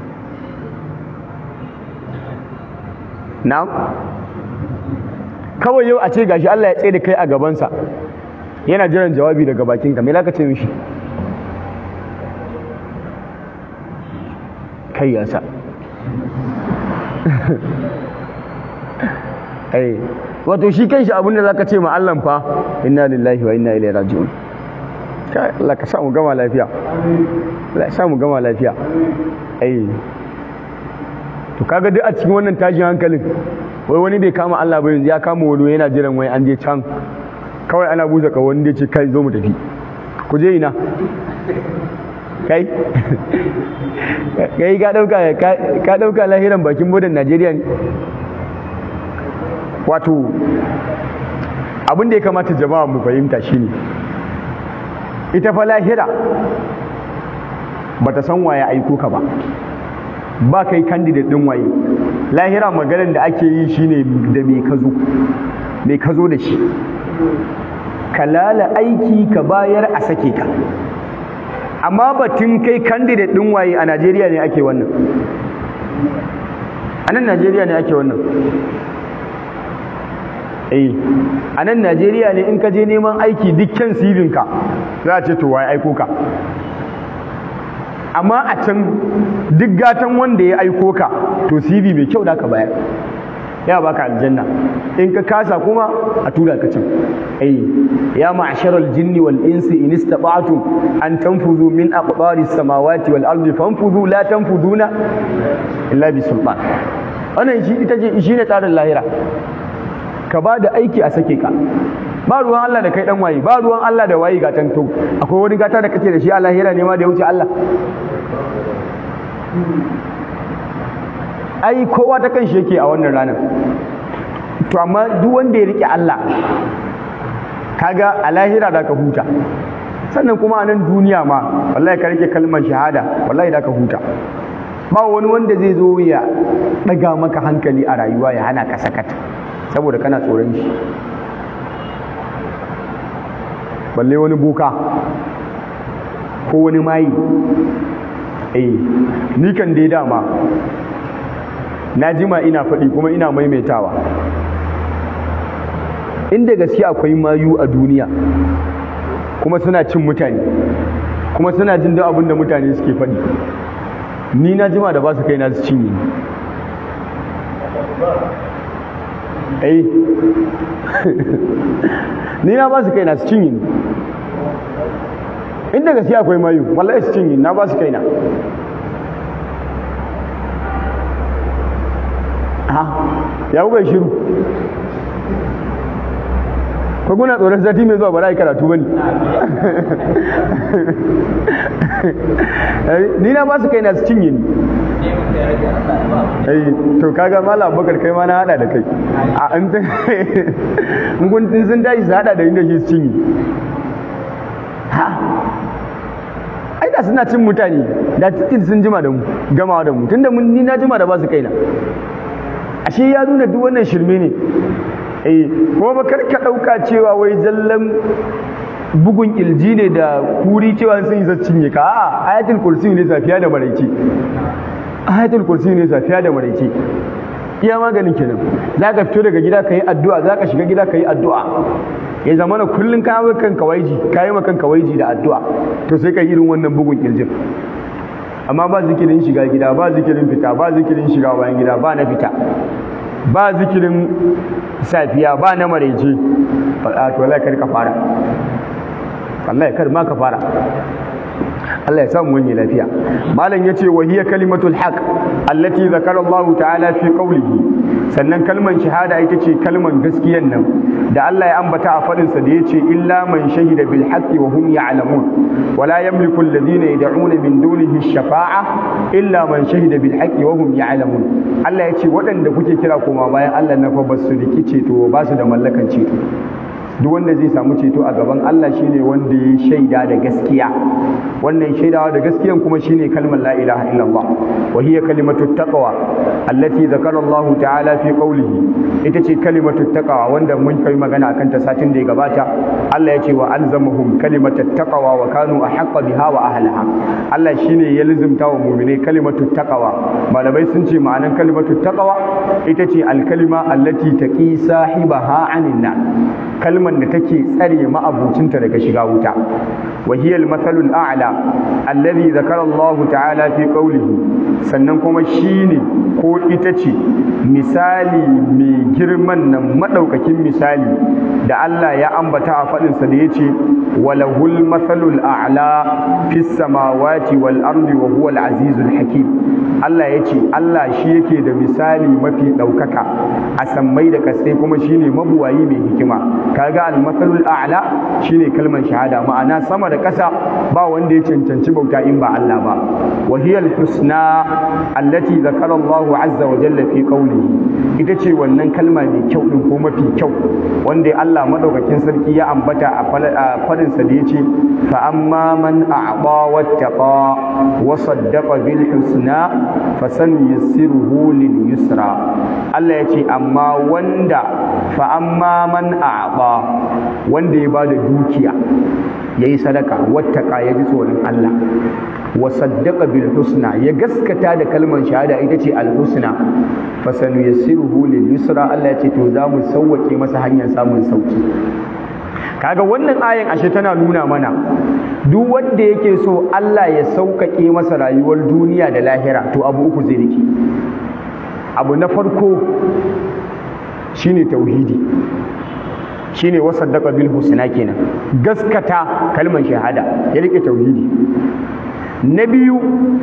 A: na'am kawai yau a ce gashi Allah ya tsaye da kai a gabansa yana jiran jawabi daga bakinka me za ka ce mishi kai ya sa ai wato shi kanshi abin da zaka ce ma Allah fa inna lillahi wa inna ilaihi raji'un kai Allah ka samu gama lafiya Allah ya samu gama lafiya ai to kaga duk a cikin wannan tashin hankalin wai wani bai kama Allah ba yanzu ya kama wani yana jiran wai an je can kawai ana buza ka wani da ce kai zo mu tafi ku je ina kai kai ka dauka ka dauka lahiran bakin bodan Najeriya ne wato abin da ya kamata jama'a mu fahimta shine ita fa lahira bata san waye aiko ka ba ba kai candidate din waye lahira maganar da ake yi shine da me ka zo me ka zo da shi ka lala aiki ka bayar a sake ka amma batun kai candidate din waye a Najeriya ne ake wannan a nan Najeriya ne ake wannan eh a nan Najeriya ne in ka je neman aiki dukkan sibinka za a ce to waye aiko ka amma a can duk gatan wanda ya aiko ka to CV mai kyau da ka bayar ya baka aljanna in ka kasa kuma a tura ka can ai ya ma'sharal jinni wal insi in istata'tum an tanfuzu min aqdaris samawati wal ardi fanfuzu la tanfuzuna illa bi sultan wannan shi ita ce shine tsarin lahira ka ba da aiki a sake ka ba ruwan Allah da kai dan waye ba ruwan Allah da waye gatan to akwai wani gata da kake da shi a lahira ne ma da ya wuce Allah ai kowa ta kan shi yake a wannan ranar to amma duk wanda ya rike Allah kaga a lahira da ka huta sannan kuma a nan duniya ma wallahi ka rike kalmar shahada wallahi da ka huta ba wani wanda zai zo ya daga maka hankali a rayuwa ya hana ka sakata saboda kana tsoron shi balle wani boka ko wani mayi eh ni kan dai dama na jima ina faɗi kuma ina maimaitawa inda gaske akwai mayu a duniya kuma suna cin mutane kuma suna jin duk abin da mutane suke faɗi ni na jima da ba su kai na su cinye ai ni na ba su kai na su cinye inda gaske akwai mayu wallahi su cinye na ba su kai na ha ya bai shiru ko kuna tsoron sati mai zuwa ba za a yi karatu ba ne ni na ba su kai na su cinye ni to kaga mala abubakar kai ma na hada da kai a an ta in kun sun tashi su hada da inda shi su cinye ha ai da suna cin mutane da cikin sun jima da mu gamawa da mu tunda mun ni na jima da ba su kaina ashe ya nuna duk wannan shirme ne eh kuma ba karka dauka cewa wai zallan bugun kilji ne da kuri cewa sun yi zaccin ka a ayatul kursi ne safiya da maraice ayatul kursi ne safiya da maraice iya maganin kenan za ka fito daga gida ka yi addu'a za ka shiga gida ka yi addu'a ya zama na kullum ka yi kanka waiji ka yi kanka waiji da addu'a to sai ka yi irin wannan bugun kirjin amma ba zikirin shiga gida ba zikirin fita ba zikirin shiga bayan gida ba na fita ba zikirin safiya ba na maraice a to Allah kar ka fara Allah kar ma ka fara Allah ya samu wani lafiya malam yace wa hiya kalimatul haqq allati zakara Allah ta'ala fi qawlihi sannan kalman shahada ita ce kalman gaskiyan nan da Allah ya ambata a fadin sa da yace illa man shahida bil haqqi wa hum ya'lamun wa la yamliku alladhina yad'una min dunihi ash-shafa'a illa man shahida bil haqqi wa hum ya'lamun Allah yace waɗanda kuke kira koma bayan Allah na fa basu riki ceto ba su da mallakan ceto duk wanda zai samu ceto a gaban Allah shine wanda ya shaida da gaskiya wannan shaidawa da gaskiyan kuma shine kalmar la ilaha illallah wa hiya kalimatu taqwa allati zakara Allah ta'ala fi qawlihi ita ce kalimatu taqwa wanda mun kai magana akan ta satin da ya gabata Allah ya ce wa alzamahum kalimatu taqwa wa kanu ahqqa biha wa ahliha Allah shine ya lizumta wa mu'mine kalimatu taqwa malamai sun ce ma'anan kalimatu taqwa ita ce alkalima allati taqi sahibaha anin nar kalmar da take tsare ma'abucinta daga shiga wuta wa hiya al-mathalul a'la alladhi zakara Allah ta'ala fi qawlihi sannan kuma shine ko ita ce misali mai girman nan madaukakin misali da Allah ya ambata a fadin sa da yace walahul mathalul a'la fis samawati wal ardi wa huwa al-azizul hakim Allah ya ce Allah shi yake da misali mafi ɗaukaka a sammai da kasai kuma shine mabuwayi mai hikima kaga al-masalul a'la shine kalmar shahada ma'ana sama da ƙasa ba wanda ya cancanci bauta in ba Allah ba wa hiya al-husna allati zakara Allah azza wa jalla fi qawlihi ita ce wannan kalma mai kyau din ko mafi kyau wanda Allah madaukakin sarki ya ambata a fadin sa da yace fa amma man a'ta wattaqa wa saddaqa bil husna fasanuyassiruhu lil yusra Allah ya ce amma wanda fa amma man a'ba wanda ya bada dukiya yayi sadaka wattaka ya ji tsoron Allah wa saddaqa bil husna ya gaskata da kalmar shahada ita ce al husna fasanuyassiruhu lil yusra Allah ya ce to za mu sauwake masa hanyar samun sauki kaga wannan ayan ashe tana nuna mana duk wanda yake so Allah ya sauƙaƙe masa rayuwar duniya da lahira to abu uku zai rike abu na farko shine tauhidi shine wasaddaqa bil husna kenan gaskata kalmar shahada ya rike tauhidi na biyu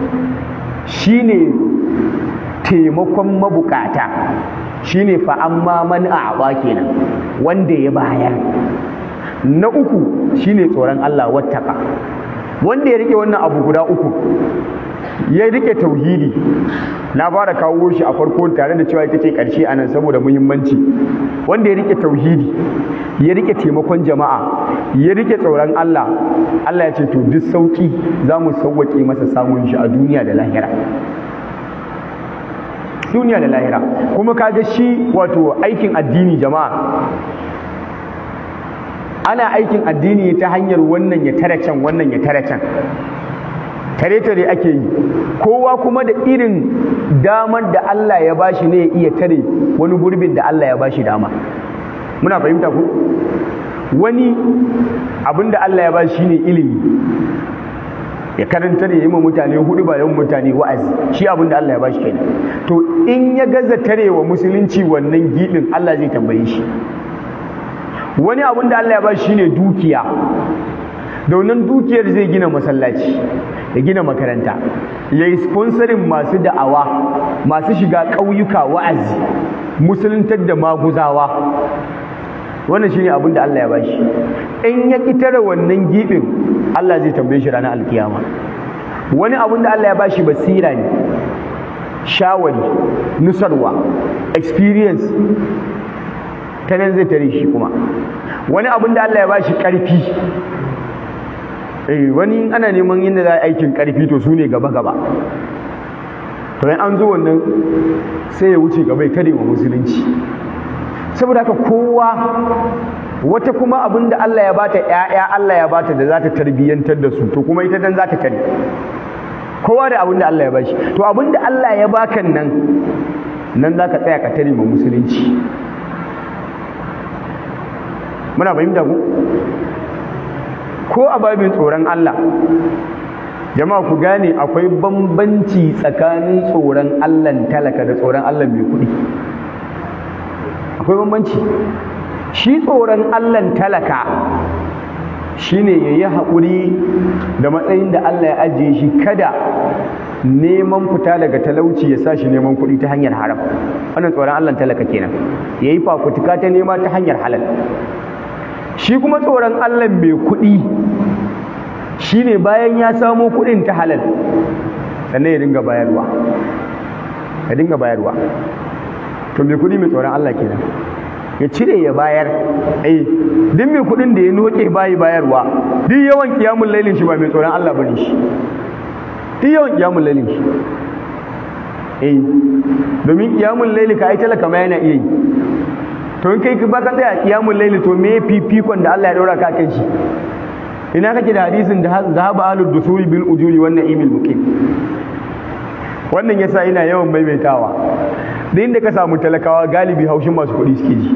A: shine taimakon mabukata shine fa amma man a'ba kenan wanda ya bayar na uku shine tsoron Allah wattaka wanda ya rike wannan abu guda uku ya rike tauhidi na fara kawo shi a farko tare da cewa ita ce ƙarshe a nan saboda muhimmanci wanda ya rike tauhidi ya rike taimakon jama'a ya rike tsoron Allah Allah ya ce to duk sauki za mu sauwaƙe masa samun shi a duniya da lahira duniya da lahira kuma kaga shi wato aikin addini jama'a ana aikin addini ta hanyar wannan ya tare can wannan ya tare can tare-tare ake yi kowa kuma da irin damar da Allah ya bashi ne ya iya tare wani gurbin da Allah ya bashi dama muna fahimta ku wani abin da Allah ya bashi ne ilimi ya karanta da yi ma mutane hudu ba yawan mutane wa'azi shi abin da Allah ya bashi kenan to in ya gaza tarewa musulunci wannan gibin Allah zai tambaye shi wani abin da Allah ya bashi shine dukiya da wannan dukiyar zai gina masallaci ya gina makaranta ya yi sponsorin masu da'awa masu shiga ƙauyuka wa'azi musuluntar da maguzawa wannan shine abin da Allah ya bashi in ya kitare wannan gibin Allah zai tambaye shi ranar alkiyama wani abin da Allah ya bashi basira ne shawari nusarwa experience ta nan zai tare shi kuma wani abin da Allah ya bashi ƙarfi eh wani ana neman yadda za a aikin ƙarfi to su ne gaba gaba to an zo wannan sai ya wuce gaba ya kare wa musulunci saboda haka kowa wata kuma abin da Allah ya bata ƴaƴa Allah ya bata da za ta tarbiyyantar da su to kuma ita dan za ta kare kowa da abin da Allah ya bashi to abin da Allah ya baka nan nan za ka tsaya ka tare ma musulunci muna fahimta ku ko a babin tsoron Allah jama'a ku gane akwai bambanci tsakanin tsoron Allah talaka da tsoron Allah mai kuɗi akwai bambanci shi tsoron Allah talaka shine yayi haƙuri da matsayin da Allah ya ajiye shi kada neman fita daga talauci ya sa shi neman kuɗi ta hanyar haram wannan tsoron Allah talaka kenan yayi fafutuka ta nema ta hanyar halal shi kuma tsoron Allah mai kuɗi shine bayan ya samo kuɗin ta halal sannan ya dinga bayarwa ya dinga bayarwa to mai kuɗi mai tsoron Allah kenan ya cire ya bayar eh duk mai kuɗin da ya noke bayi bayarwa duk yawan kiyamun lailin shi ba mai tsoron Allah bane shi duk yawan kiyamun lailin shi eh domin kiyamun laili ka ai talaka ma yana iya yi to in kai ba ka tsaya kiyamun laili to me fifikon da Allah ya daura ka kan shi ina kake da hadisin da zahaba alud dusuri bil ujuri wan na'imil muqim wannan yasa ina yawan maimaitawa da inda ka samu talakawa galibi haushin masu kuɗi suke ji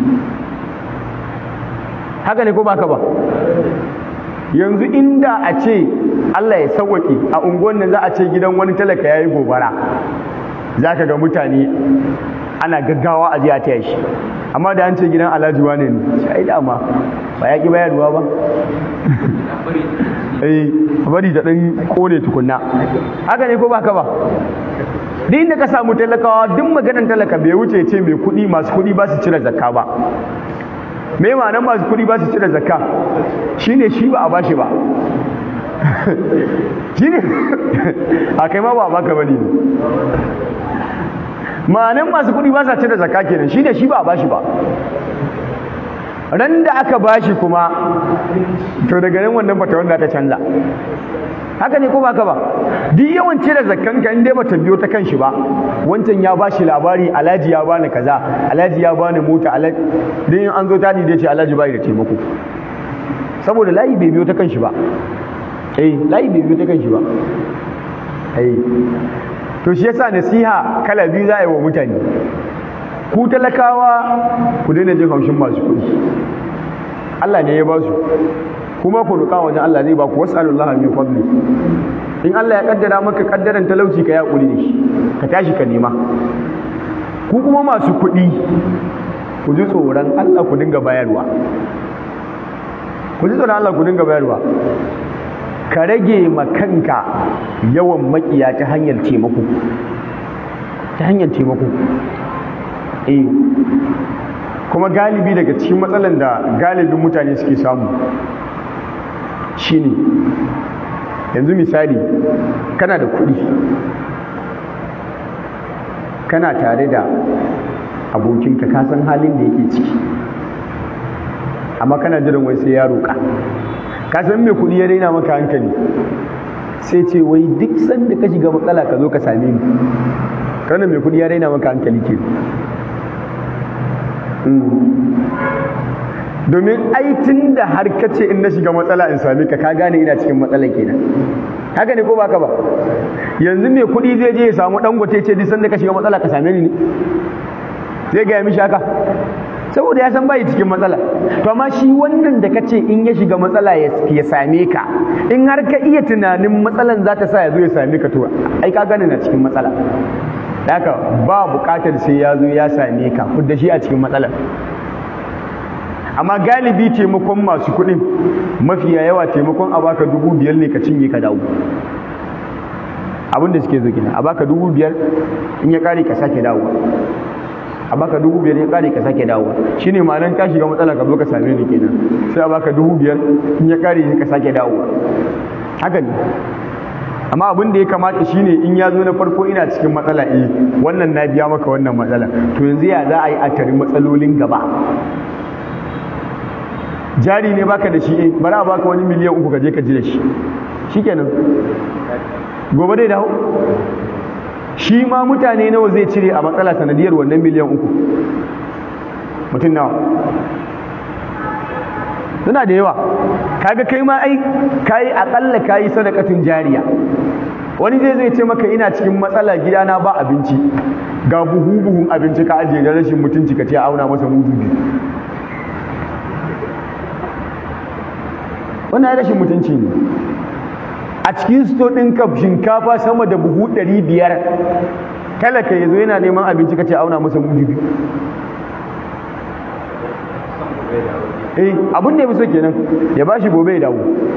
A: haka ne ko baka ba yanzu inda a ce Allah ya sauwaƙe a unguwan nan za a ce gidan wani talaka ya yi gobara za ka ga mutane ana gaggawa a jiya taya shi amma da an ce gidan alhaji wane ne sai dama ba ya ki bayarwa ba eh bari da ɗan kone tukunna haka ne ko baka ba duk inda ka samu talakawa duk maganar talaka bai wuce ce mai kuɗi masu kuɗi ba su cire zakka ba me ma'anar masu kuɗi ba su cire zakka shine shi ba a bashi ba shine a kai ma ba a baka bane ma'anar masu kuɗi ba sa cire zakka kenan shine shi ba a bashi ba ran da aka bashi kuma to daga nan wannan bata wanda ta canza haka ne ko ba ka ba duk yawan cire zakkan ka inda bata biyo ta kanshi ba wancan ya bashi labari alhaji ya bani kaza alhaji ya bani mota alhaji din an zo tadi da ce alhaji bai da taimako saboda layi bai biyo ta kanshi ba eh layi bai biyo ta kanshi ba eh to shi yasa nasiha kala biyu za a yi wa mutane ku talakawa ku daina jin haushin masu kuɗi Allah ne ya ba su kuma ku roƙa wajen Allah zai ba ku was'alullah min fadli in Allah ya kaddara maka kaddaran talauci ka ya kuri da shi ka tashi ka nema ku kuma masu kuɗi ku ji tsoron Allah ku dinga bayarwa ku ji tsoron Allah ku dinga bayarwa ka rage ma kanka yawan makiya ta hanyar taimako ta hanyar taimako eh kuma galibi daga cikin matsalan da galibin mutane suke samu shine yanzu misali kana da kuɗi kana tare da abokinka ka san halin da yake ciki amma kana jiran wai sai ya roƙa ka san mai kuɗi ya daina maka hankali sai ce wai duk sanda ka shiga matsala ka zo ka same ni kana mai kuɗi ya daina maka hankali ke domin aitin da har ka ce in na shiga matsala in same ka ka gane ina cikin matsala kenan haka ne ko baka ba yanzu mai kuɗi zai je ya samu dangote ce duk sanda ka shiga matsala ka same ni ne zai gaya mishi haka saboda ya san bai cikin matsala to amma shi wannan da kace in ya shiga matsala ya same ka in har ka iya tunanin matsalan za ta sa ya zo ya same ka to ai ka gane na cikin matsala haka ba buƙatar sai ya zo ya same ka da shi a cikin matsalar amma galibi taimakon masu kuɗin mafiya yawa taimakon a baka dubu biyar ne ka cinye ka dawo abin da suke zo gina a baka dubu biyar in ya ƙare ka sake dawo a baka dubu biyar ya ƙare ka sake dawo shine ma'anar ka shiga matsala ka zo ka same ni kenan sai a baka dubu biyar in ya ƙare ka sake dawo haka ne amma abin da ya kamata shine in ya zo na farko ina cikin matsala eh wannan na biya maka wannan matsala to yanzu ya za a yi a tari matsalolin gaba jari ne baka da shi eh bari a baka wani miliyan uku ka je ka ji da shi shikenan gobe dai dawo shi ma mutane nawa zai cire a matsala sanadiyar wannan miliyan uku mutum nawa suna da yawa kaga kai ma ai kayi akalla kayi sadakatin jariya wani zai zai ce maka ina cikin matsala gidana ba abinci ga buhu buhun abinci ka ajiye da rashin mutunci ka ce auna masa mudu biyu wannan ya rashin mutunci ne a cikin sto ɗin ka shinkafa sama da buhu ɗari biyar talaka ya zo yana neman abinci ka ce auna masa mudu biyu eh abin da ya fi so kenan ya bashi gobe ya dawo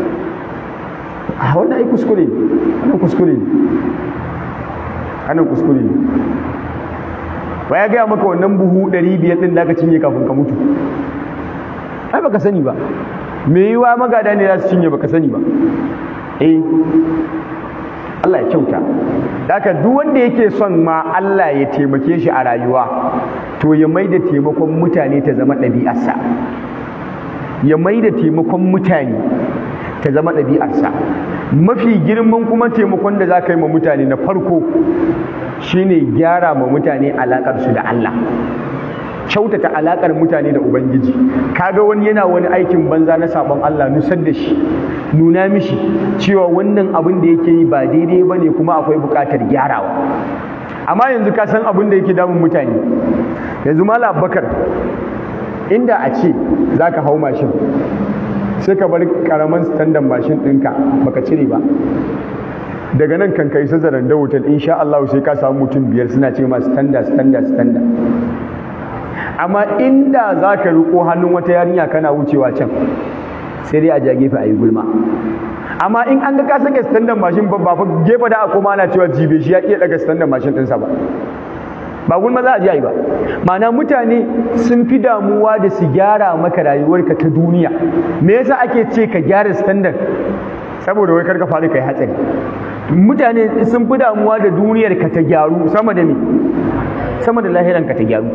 A: a wannan ai kuskure ne wannan kuskure ne wannan kuskure ne ba ya gaya maka wannan buhu ɗari biyar ɗin da aka cinye kafin ka mutu ai baka sani ba me yiwa magada ne za su cinye baka sani ba eh Allah ya kyauta Daka duk wanda yake son ma Allah ya taimake shi a rayuwa to ya mai da taimakon mutane ta zama ɗabi'arsa ya mai da taimakon mutane ta zama ɗabi'arsa mafi girman kuma taimakon da za ka yi ma mutane na farko shine gyara ma mutane alaƙarsu da Allah kyautata alaƙar mutane da ubangiji kaga wani yana wani aikin banza na sabon Allah nusar da shi nuna mishi cewa wannan abin da yake yi ba daidai ba ne kuma akwai buƙatar gyarawa amma yanzu ka san abin da yake damun mutane yanzu mala bakar inda a ce za ka hau mashin sai ka bar karaman standard mashin ɗinka baka cire ba daga nan kan kai sazaran da hotel insha Allah sai ka samu mutum biyar suna ce ma standard standard standard amma inda za ka riko hannun wata yarinya kana wucewa can sai dai a ja gefe a yi gulma amma in an ga ka saka standard mashin ba fa gefe da a koma ana cewa jibe shi ya iya daga standard mashin ɗinsa ba ba gulma za a ji a yi ba ma'ana mutane sun fi damuwa da su gyara maka rayuwarka ta duniya me yasa ake ce ka gyara standard saboda wai karka faɗi kai hatsari mutane sun fi damuwa da duniyar ka ta gyaru sama da me sama da lahiran ka ta gyaru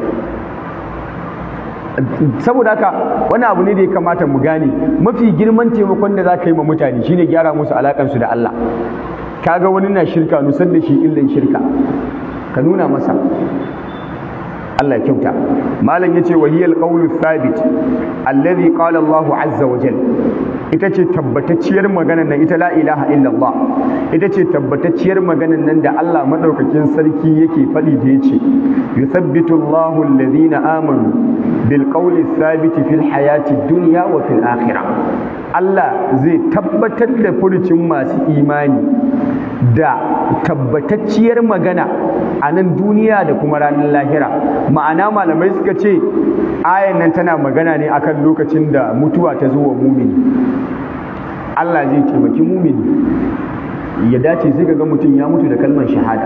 A: saboda haka wani abu ne da ya kamata mu gane mafi girman taimakon da za ka yi ma mutane shine gyara musu alakansu da Allah kaga wani na shirka nusar da shi illan shirka ka nuna masa Allah ya kyauta malam yace wa hiyal qawlu thabit alladhi qala Allah azza wa jal ita ce tabbatacciyar maganar nan ita la ilaha illallah ita ce tabbatacciyar maganar nan da Allah madaukakin sarki yake faɗi da yace yuthabbitu Allahu alladhina amanu bil qawli thabit fil hayati dunya wa fil akhirah Allah zai tabbatar da furucin masu imani da tabbatacciyar magana a nan duniya da kuma ranar lahira ma'ana malamai suka ce ayan nan tana magana ne akan lokacin da mutuwa ta zo wa mumini Allah zai taimaki mumini ya dace sai ga mutum ya mutu da kalmar shahada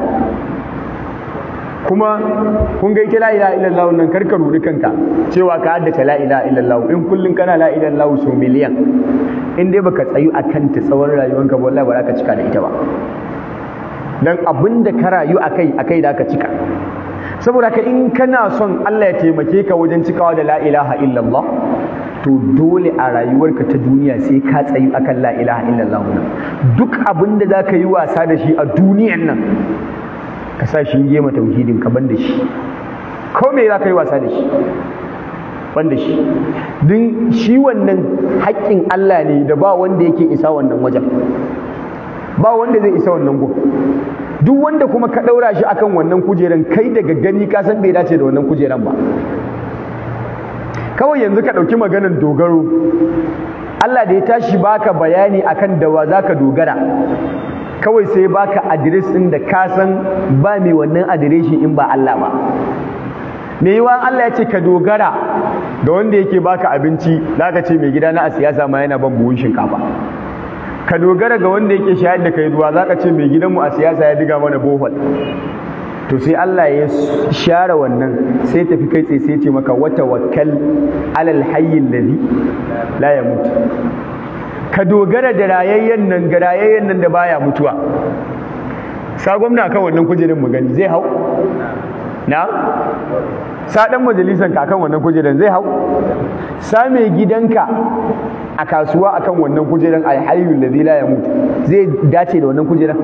A: kuma kun ga ita la ilaha illallah nan karka rudi kanka cewa ka haddace la ilaha illallah in kullun kana la ilaha illallah so miliyan in dai baka tsayu akan ta tsawon rayuwanka ba wallahi ba za ka cika da ita ba dan abinda ka rayu akai akai da ka cika saboda ka in kana son Allah ya taimake ka wajen cikawa da la ilaha illallah to dole a rayuwarka ta duniya sai ka tsayu akan la ilaha illallah duk abinda za ka yi wasa da shi a duniyan nan ka sa shi yi tauhidin ka ban da shi ko me za ka yi wasa da shi ban da shi don shi wannan haƙƙin Allah ne da ba wanda yake isa wannan wajen ba wanda zai isa wannan gun duk wanda kuma ka ɗaura shi akan wannan kujeran kai daga gani ka san bai dace da wannan kujeran ba kawai yanzu ka ɗauki maganar dogaro Allah da ya tashi baka bayani akan da wa za ka dogara kawai sai baka adires ɗin da ka san ba mai wannan adireshi in ba Allah ba me yiwa Allah ya ce ka dogara da wanda yake baka abinci za ka ce mai gida na a siyasa ma yana ban buhun shinkafa ka dogara ga wanda yake shayar da kai ruwa za ka ce mai gidanmu a siyasa ya diga mana bohol to sai Allah ya share wannan sai tafi kai tsaye sai ce maka wata wakal alal hayyin ladhi la yamut ka dogara da rayayyen nan ga rayayyen nan da baya mutuwa sa gwamna kan wannan kujerin mu gani zai hau na sa dan majalisan ka kan wannan kujeran zai hau sa mai gidanka a kasuwa akan wannan kujeran alhayyul ladhi la yamut zai dace da wannan kujeran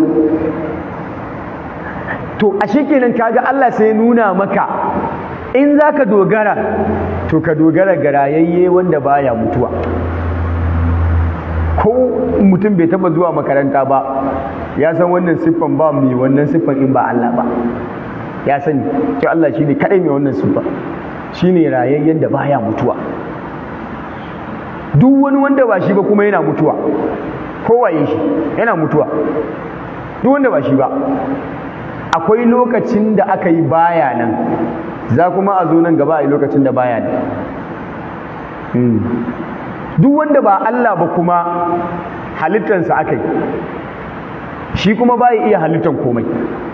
A: to a kenan kaga Allah sai nuna maka in zaka dogara to ka dogara ga rayayye wanda baya mutuwa ko mutum bai taba zuwa makaranta ba ya san wannan siffan ba mai wannan siffan in ba Allah ba ya sani to Allah shine kadai mai wannan siffa shine rayayyen da baya mutuwa duk wani wanda ba shi ba kuma yana mutuwa kowaye shi yana mutuwa duk wanda ba shi ba akwai lokacin da aka yi baya nan za kuma a zo nan gaba a yi lokacin da baya nan duk wanda ba Allah ba kuma halittansa aka yi shi kuma ba iya halittan komai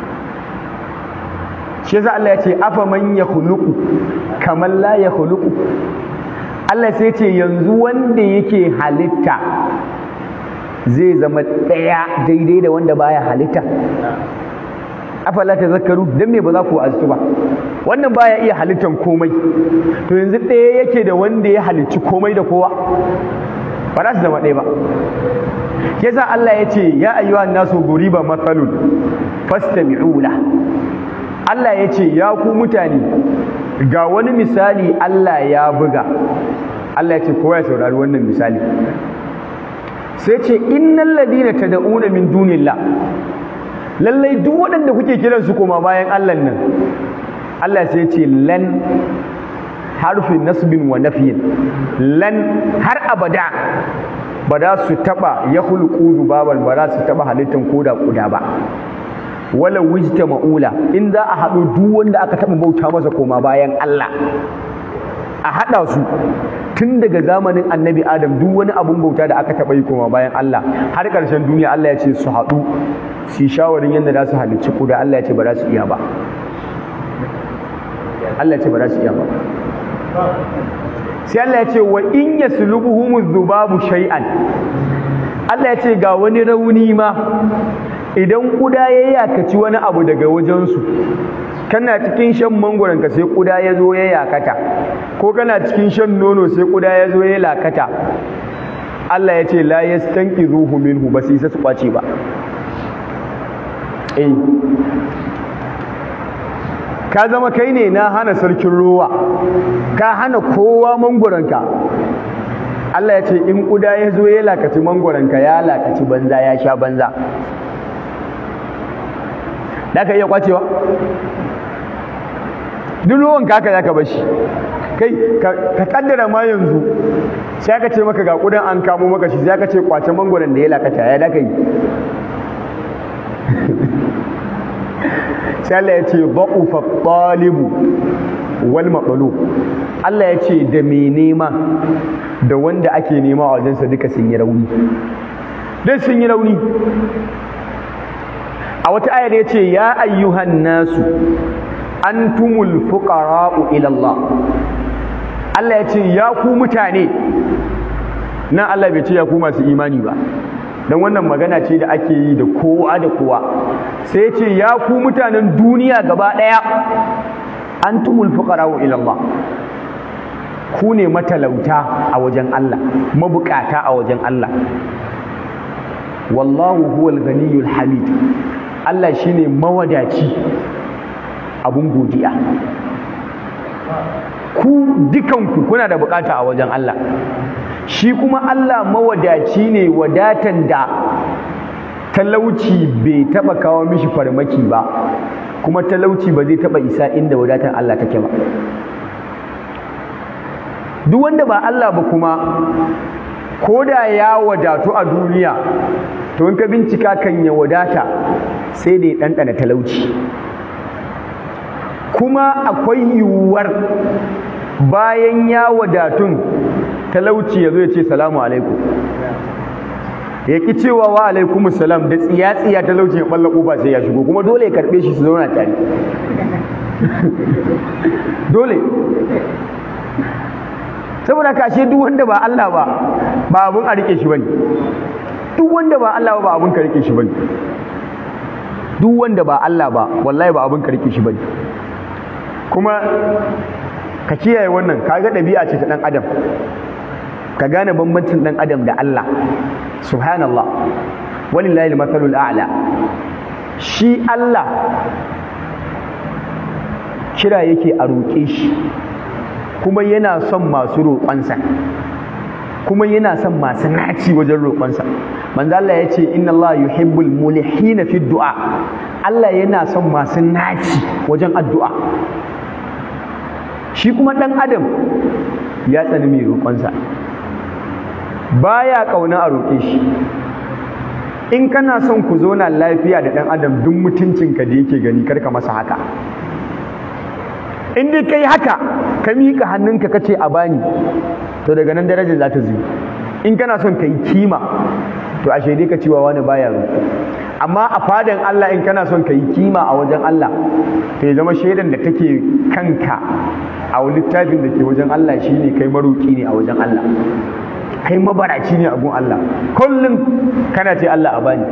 A: shi yasa Allah ya ce afa man yakhluqu kamar la yakhluqu Allah sai ce yanzu wanda yake halitta zai zama ɗaya daidai da wanda baya halitta afala tazakkaru dan me ba za ku azu ba wannan baya iya halittan komai to yanzu ɗaya yake da wanda ya halicci komai da kowa ba za su zama ɗaya ba yasa Allah ya ce ya ayyuha nasu duriba mathalun fastami'u la Allah ya ce ya ku mutane ga wani misali Allah ya buga Allah ya ce kowa ya saurari wannan misali sai ce innal ladina tad'una min dunillah lallai duk waɗanda kuke kiran su koma bayan Allah nan Allah sai ce lan harfin nasbin wa nafiyin lan har abada ba za su taba ya hulku zubaban ba za su taba halittan koda kuda ba wala wijta ma'ula in za a haɗu duk wanda aka taba bauta masa koma bayan Allah a haɗa su tun daga zamanin annabi adam duk wani abun bauta da aka taɓa yi koma bayan Allah har ƙarshen duniya Allah ya ce su haɗu su yi shawarin yadda za su halicci kuda Allah ya ce ba za su iya ba Allah ya ce ba za su iya ba sai Allah ya ce wa in yaslubuhum dhubabu shay'an Allah ya ce ga wani rauni ma idan kuda ya yakaci wani abu daga wajensu kana cikin shan mangoron ka sai kuda ya zo ya yakata ko kana cikin shan nono sai kuda ya zo ya lakata Allah ya ce la yastanqizuhu minhu ba sai su kwace ba eh ka zama kai ne na hana sarkin ruwa ka hana kowa mangoronka Allah ya ce in kuda ya zo ya lakaci mangoronka ya lakaci banza ya sha banza da ka iya kwacewa duk ruwan kaka za ka bashi kai ka kaddara ma yanzu sai aka ce maka ga kudan an kamo maka shi sai aka ce kwace mangoron da ya lakata ya da ka yi sai Allah ya ce ba'ufa talibu wal maqlub Allah ya ce da me nema da wanda ake nema a wajensa duka sun yi rauni duk sun yi rauni a wata ayar ya ce ya ayyuhan nasu antumul fuqara'u ila Allah Allah ya ce ya ku mutane nan Allah bai ce ya ku masu imani ba don wannan magana ce da ake yi da kowa da kowa sai ya ce ya ku mutanen duniya gaba ɗaya antumul fuqara'u ila Allah ku ne matalauta a wajen Allah mabukata a wajen Allah wallahu huwal ghaniyyul hamid Allah shine mawadaci abun godiya ku dukanku kuna da bukata a wajen Allah shi kuma Allah mawadaci ne wadatan da talauci bai taba kawo mishi farmaki ba kuma talauci ba zai taba isa inda wadatan Allah take ba duk wanda ba Allah ba kuma ko da ya wadatu a duniya to in ka bincika kan ya wadata sai da ya ɗanɗana talauci kuma akwai yiwuwar bayan ya wadatun talauci ya zo ya ce salamu alaikum ya ki cewa wa alaikum salam da tsiya-tsiya talauci ya ɓalla ƙofa sai ya shigo kuma dole ya karɓe shi su zauna tare dole saboda kashe duk wanda ba Allah ba ba abun a rike shi bane duk wanda ba Allah ba ba abun ka rike shi bane duk wanda ba Allah ba wallahi ba abun ka rike shi bane kuma ka kiyaye wannan kaga ɗabi'a ce ta ɗan adam ka gane bambancin ɗan adam da Allah subhanallah walillahi al-mathalul a'la shi Allah kira yake a roƙe shi kuma yana son masu roƙonsa kuma yana son masu naci wajen roƙonsa manzo Allah ya ce inna Allah yuhibbul mulihina fi du'a Allah yana son masu naci wajen addu'a shi kuma ɗan adam ya tsani mai roƙonsa baya kauna a roƙe shi in kana son ku zauna lafiya da ɗan adam duk mutuncinka da yake gani karka masa haka in dai kai haka ka miƙa hannunka kace a bani to daga nan darajar za ta zuyi in kana son ka yi kima to ashe dai ka cewa wani baya roƙo amma a fadan Allah in kana son ka yi kima a wajen Allah to ya zama shaidan da take kanka a littafin da ke wajen Allah shine kai maroƙi ne a wajen Allah kai mabaraci ne a gun Allah kullum kana ce Allah a bani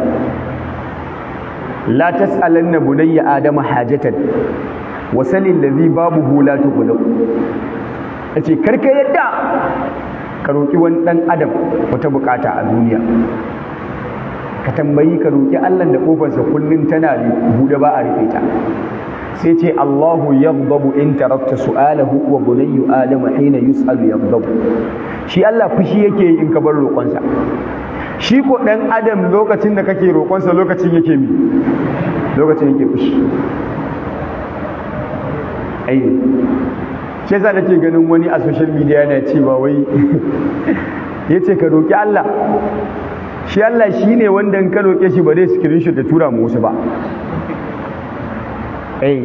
A: la tas'alanna bunayya adama hajatan wa salil ladhi babuhu la tuqulu yace karka yadda ka roki wani dan adam wata bukata a duniya ka tambayi ka roki Allah da kofarsa kullun tana bude ba a rufe ta sai ce Allahu yaghdabu in tarakta su'alahu wa bunayyu adama hina yus'alu yaghdabu shi Allah fushi yake yi in ka bar roƙonsa shi ko ɗan adam lokacin da kake roƙonsa lokacin yake mi lokacin yake fushi ai shi yasa nake ganin wani a social media yana cewa wai yace ka roƙi Allah shi Allah shine wanda in ka roƙe shi ba zai screenshot da tura mu wasu ba ai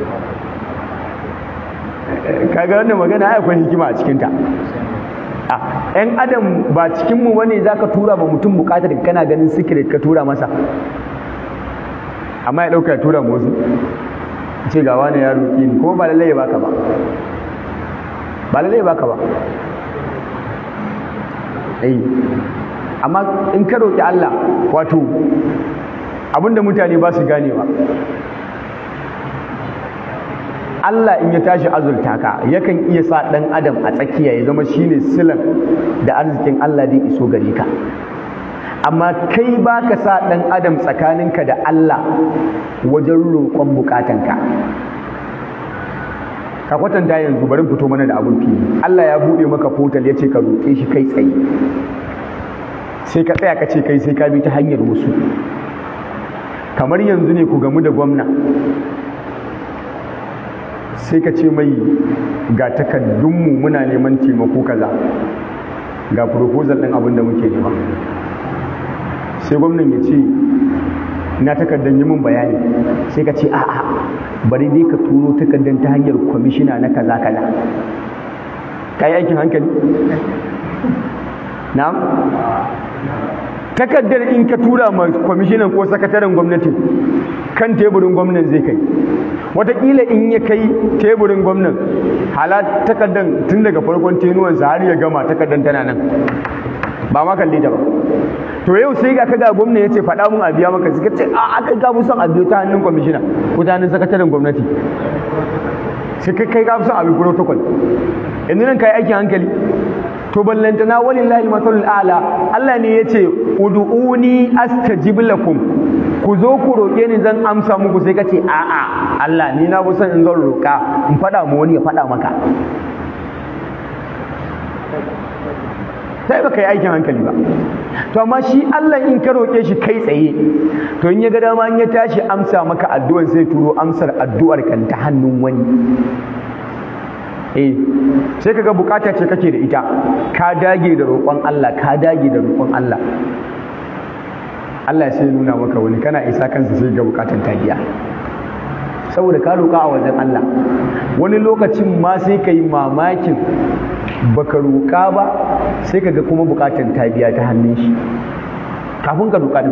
A: kaga wannan magana ai akwai hikima a cikin ta ‘yan adam ba cikinmu wani za ka tura ba mutum bukatar kana ganin sikiret ka tura masa amma ya ɗauka ya tura wasu ce ga wani ya roƙi ni kuma ba lallai ya baka ba ba lallai ya baka ba ai amma in ka roƙi Allah wato abinda mutane ba su ganewa Allah in ya tashi azurta ka yakan iya sa ɗan adam a tsakiya ya zama shine silan da arzikin Allah zai iso gare ka amma kai ba ka sa ɗan adam tsakaninka da Allah wajen roƙon bukatanka ka kwatanta yanzu bari fito mana da abun fili Allah ya buɗe maka portal ya ce ka roƙe shi kai tsaye sai ka tsaya ka ce kai sai ka bi ta hanyar wasu kamar yanzu ne ku gamu da gwamna sai ka ce mai ga takaddunmu muna neman taimako kaza ga proposal ɗin abin da muke nema sai gwamnan ya ce na takaddan yi mun bayani sai ka ce a'a bari dai ka turo takaddan ta hanyar kwamishina na kaza kaza ka yi aikin hankali na'am takaddar in ka tura ma kwamishinan ko sakataren gwamnati kan teburin gwamnan zai kai watakila in ya kai teburin gwamnan hala takaddan tun daga farkon tenuwansa har ya gama takaddan tana nan ba ma kalle ta ba to yau sai ga kaga gwamna ya ce faɗa mun a biya maka suka ce a aka ga mu son a biyo ta hannun kwamishina ko ta hannun sakataren gwamnati sai kai kai ga son a bi protocol yanzu nan kai aikin hankali to ballantana walillahi masalul a'la Allah ne yace ud'uni astajib lakum ku zo ku roƙe ni zan amsa muku sai kace a'a Allah ni na son in zan roƙa in faɗa mu wani ya faɗa maka sai baka yi aikin hankali ba to amma shi Allah in ka roƙe shi kai tsaye to in ya ga dama in ya tashi amsa maka addu'ar sai turo amsar addu'ar kan ta hannun wani eh sai kaga bukata ce kake da ita ka dage da roƙon Allah ka dage da roƙon Allah Allah sai nuna maka wani kana isa kansa sai ga bukatan ta biya saboda ka roƙa a wajen Allah wani lokacin ma sai ka yi mamakin baka roƙa ba sai ka ga kuma bukatan ta biya ta hannun shi kafin ka roƙa din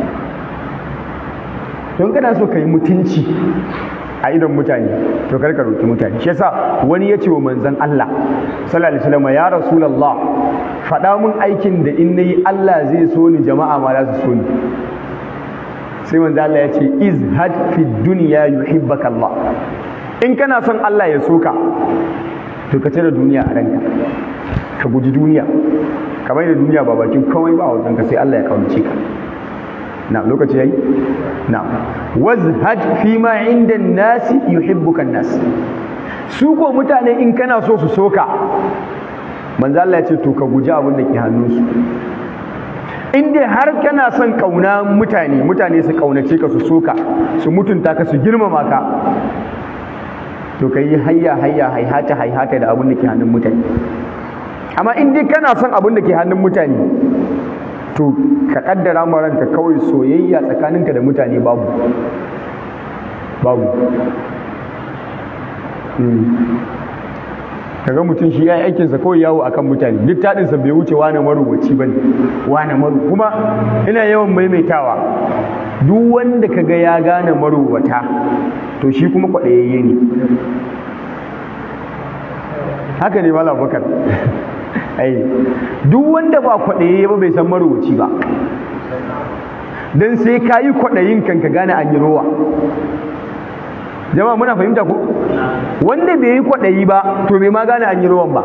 A: don kana so ka yi mutunci a idon mutane to kar ka roƙi mutane shi yasa wani ya ce wa manzon Allah sallallahu alaihi wasallam ya rasulullah faɗa mun aikin da in nayi Allah zai so ni jama'a ma za su so ni sai manzo Allah ya ce izhad fi dunya yuhibbaka Allah in kana son Allah ya soka to ka tare duniya a ranka ka guji duniya kamar da duniya ba bakin komai ba wajen ka sai Allah ya kaunace ka na lokaci yayi na wazhad fi ma inda nasi yuhibbuka nas su ko mutane in kana so su soka manzo Allah ya ce to ka guji abin da ke hannunsu in dai har kana son kauna mutane mutane su kaunace ka su soka su mutunta ka su girmama ka to ka yi hayya hayya haihata haihata da abin da ke hannun mutane amma in dai kana son abin da ke hannun mutane to ka kaddara ma ranka kawai soyayya tsakaninka da mutane babu babu kaga mutum shi ya yi aikinsa kawai yawo akan mutane duk taɗinsa bai wuce wane marubuci ba ne wane maru kuma ina yawan maimaitawa duk wanda kaga ya gane marubuta to shi kuma kwaɗayayye ne haka ne mala bakar ai duk wanda ba kwaɗayayye ba bai san marubuci ba don sai ka yi kwaɗayin kan ka gane an yi rowa jama'a muna fahimta ko wanda bai yi kwaɗayi ba to bai ma gane an yi rowan ba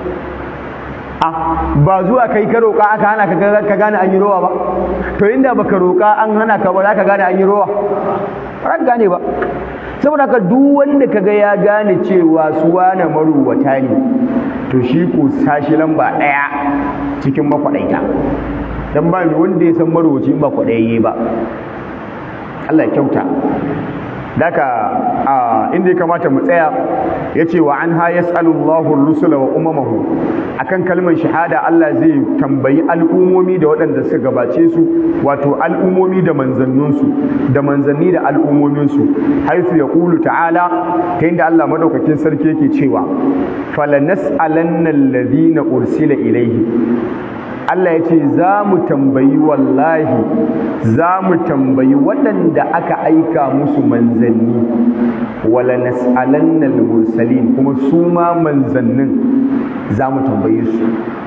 A: a ba zuwa kai ka roƙa aka hana ka gane an yi rowa ba to inda baka roƙa an hana ka ba za ka gane an yi rowa ba ka gane ba saboda ka duk wanda kaga ya gane cewa su wane maruwata ne to shi ko sashi lamba ɗaya cikin makwaɗaita dan ba wanda ya san maruwaci ba kwaɗayayye ba Allah ya kyauta Daka a inda ya kamata mu tsaya ya ce wa an ha yas'alullahu rusula wa umamahu akan kalmar shahada Allah zai tambayi al'umomi da waɗanda suka gabace su wato al'umomi da manzanninsu da manzanni da al'umominsu haisu ya ƙulu ta'ala ta inda Allah madaukakin sarki yake cewa falanas'alanna alladhina ursila ilaihi Allah ya ce za mu tambayi wallahi za mu tambayi waɗanda aka aika musu manzanni wala nas'alanna al-mursalin kuma su ma manzannin za mu tambaye su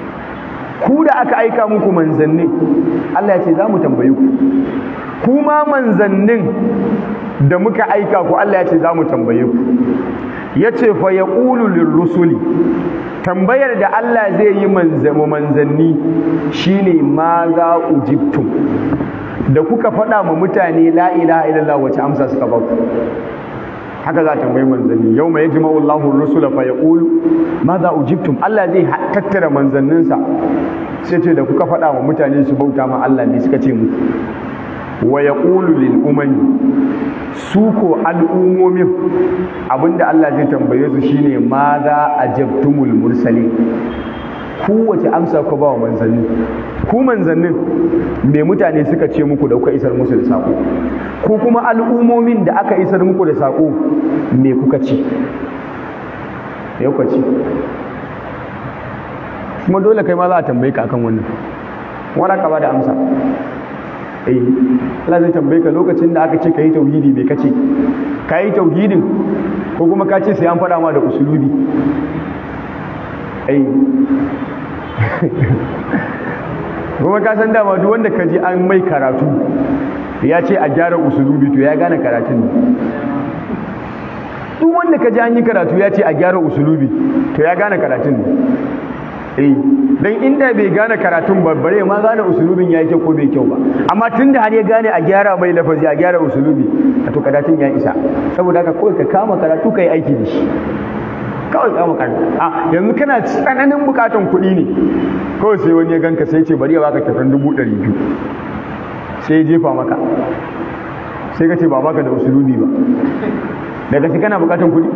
A: ku da aka aika muku manzannin Allah ya ce za mu tambaye ku ku ma manzannin da muka aika ku Allah ya ce za mu tambaye ku ya ce fa yaqulu lirrusuli tambayar da Allah zai yi manzanni shine ma za ujibtum da kuka faɗa ma mutane la ilaha illallah wace amsa suka ba ku haka za ta tambayi manzanni yau mai yajma'u Allahu rusula fa yaqulu ma za ujibtum Allah zai tattara manzanninsa sai ce da kuka faɗa ma mutane su bauta ma Allah ne suka ce muku wa yaqulu lil umami su ko al'ummomin abinda Allah zai tambaye su shine ma za ajabtumul mursalin ku wace amsa ku ba wa manzanni ku manzannin me mutane suka ce muku da kuka isar musu da sako ku kuma al'ummomin da aka isar muku da sako me kuka ci me kuka ci kuma dole kai ma za a tambaye ka akan wannan wala ka ba da amsa eh Allah zai tambaye ka lokacin da aka ce ka yi tauhidi me kace ka yi tauhidin ko kuma ka ce sai an faɗa ma da usulubi eh kuma ka san dama duk wanda ka ji an mai karatu ya ce a gyara usulubi to ya gane karatun duk wanda ka ji an yi karatu ya ce a gyara usulubi to ya gane karatun eh dan inda bai gane karatun ba bare ma gane usulubin ya kyau ko bai kyau ba amma tunda har ya gane a gyara mai lafazi a gyara usulubi to karatun ya isa saboda haka kawai ka kama karatu kai aiki da shi kawai kama karatu a yanzu kana tsananin bukatan kuɗi ne kawai sai wani ya ganka sai ce bari ya baka kyautar dubu ɗari biyu sai ya jefa maka sai ka ce ba baka da usulubi ba daga shi kana bukatan kuɗi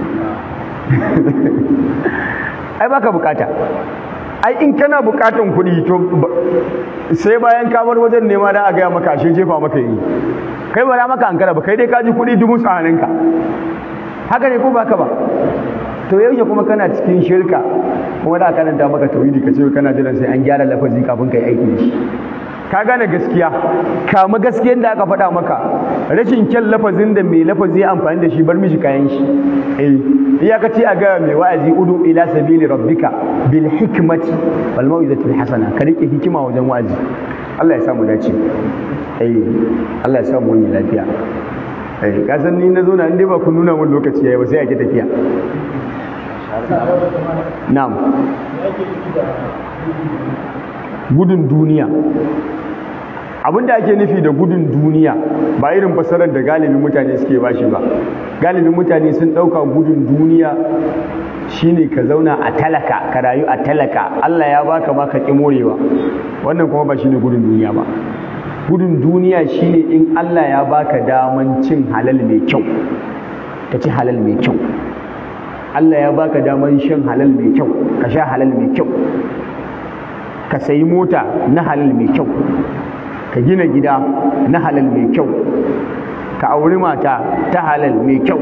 A: ai baka bukata ai in kana bukatan kuɗi to sai bayan ka bar wajen nema da a gaya maka ashe jefa maka yi kai ba maka ankara ba kai dai ka ji kuɗi dubu tsaninka haka ne ko baka ba to yaushe kuma kana cikin shirka kuma da karanta maka tauhidi ka ce kana jiran sai an gyara lafazi kafin kai aiki da shi ka gane gaskiya kama gaskiyar da aka faɗa maka rashin kyan lafazin da mai lafazi ya amfani da shi bar mishi kayan shi eh iya ka ce a ga mai wa'azi udu ila sabili rabbika bil hikmati wal mau'izatil hasana ka rike hikima wajen wa'azi Allah ya sa mu dace eh Allah ya sa mu wani lafiya eh ka san ni na zo na inda ba ku nuna mun lokaci yayi ba sai ake tafiya na'am gudun duniya abin da ake nufi da gudun duniya ba irin fasarar da galibin mutane suke bashi ba galibin mutane sun ɗauka gudun duniya shine ka zauna a talaka ka rayu a talaka Allah ya baka ma ka ƙi morewa wannan kuma ba shine gudun duniya ba gudun duniya shine in Allah ya baka daman cin halal mai kyau ka ci halal mai kyau Allah ya baka daman shan halal mai kyau ka sha halal mai kyau ka sayi mota na halal mai kyau ka gina gida na halal mai kyau ka auri mata ta halal mai kyau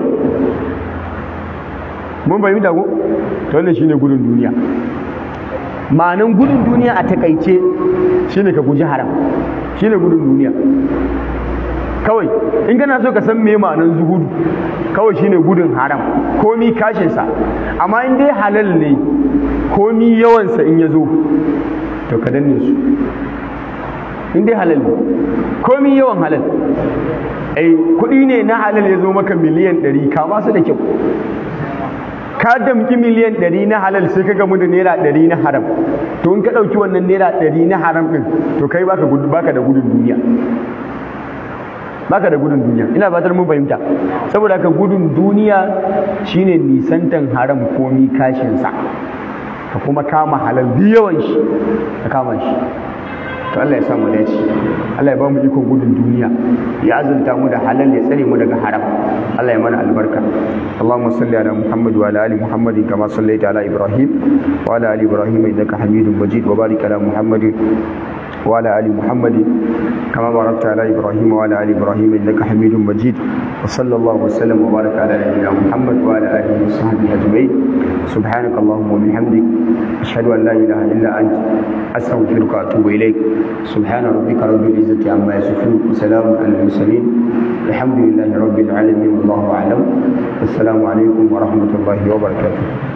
A: mun fahimta ko to wannan shine gudun duniya ma'anan gudun duniya a takaice shine ka guji haram shine gudun duniya kawai in kana so ka san me ma'anan zuhudu kawai shine gudun haram komi kashinsa amma in dai halal ne komi yawansa in ya zo to ka danne su in dai halal ne komi yawan halal ai kuɗi ne na halal ya zo maka miliyan ɗari kama su da kyau ka damki miliyan ɗari na halal sai ka gamu da naira ɗari na haram to in ka ɗauki wannan naira ɗari na haram ɗin to kai baka baka da gudun duniya baka da gudun duniya ina fatar mun fahimta saboda haka gudun duniya shine nisantan haram komi kashin sa ka kuma kama halal bi yawan shi ka kama shi to Allah ya samu dace Allah ya ba mu ikon gudun duniya ya azurta mu da halal ya tsare mu daga haram Allah ya mana albarka Allahumma salli ala Muhammad wa ala ali Muhammad kama sallaita ala Ibrahim wa ala ali Ibrahim innaka Hamidum Majid wa barik ala Muhammad وعلى آل محمد كما باركت على إبراهيم وعلى آل إبراهيم إنك حميد مجيد وصلى الله وسلم وبارك على نبينا محمد وعلى آله وصحبه أجمعين سبحانك اللهم وبحمدك أشهد أن لا إله إلا أنت أستغفرك وأتوب إليك سبحان ربك رب العزة عما يصفون وسلام على المرسلين الحمد لله رب العالمين والله أعلم والسلام عليكم ورحمة الله وبركاته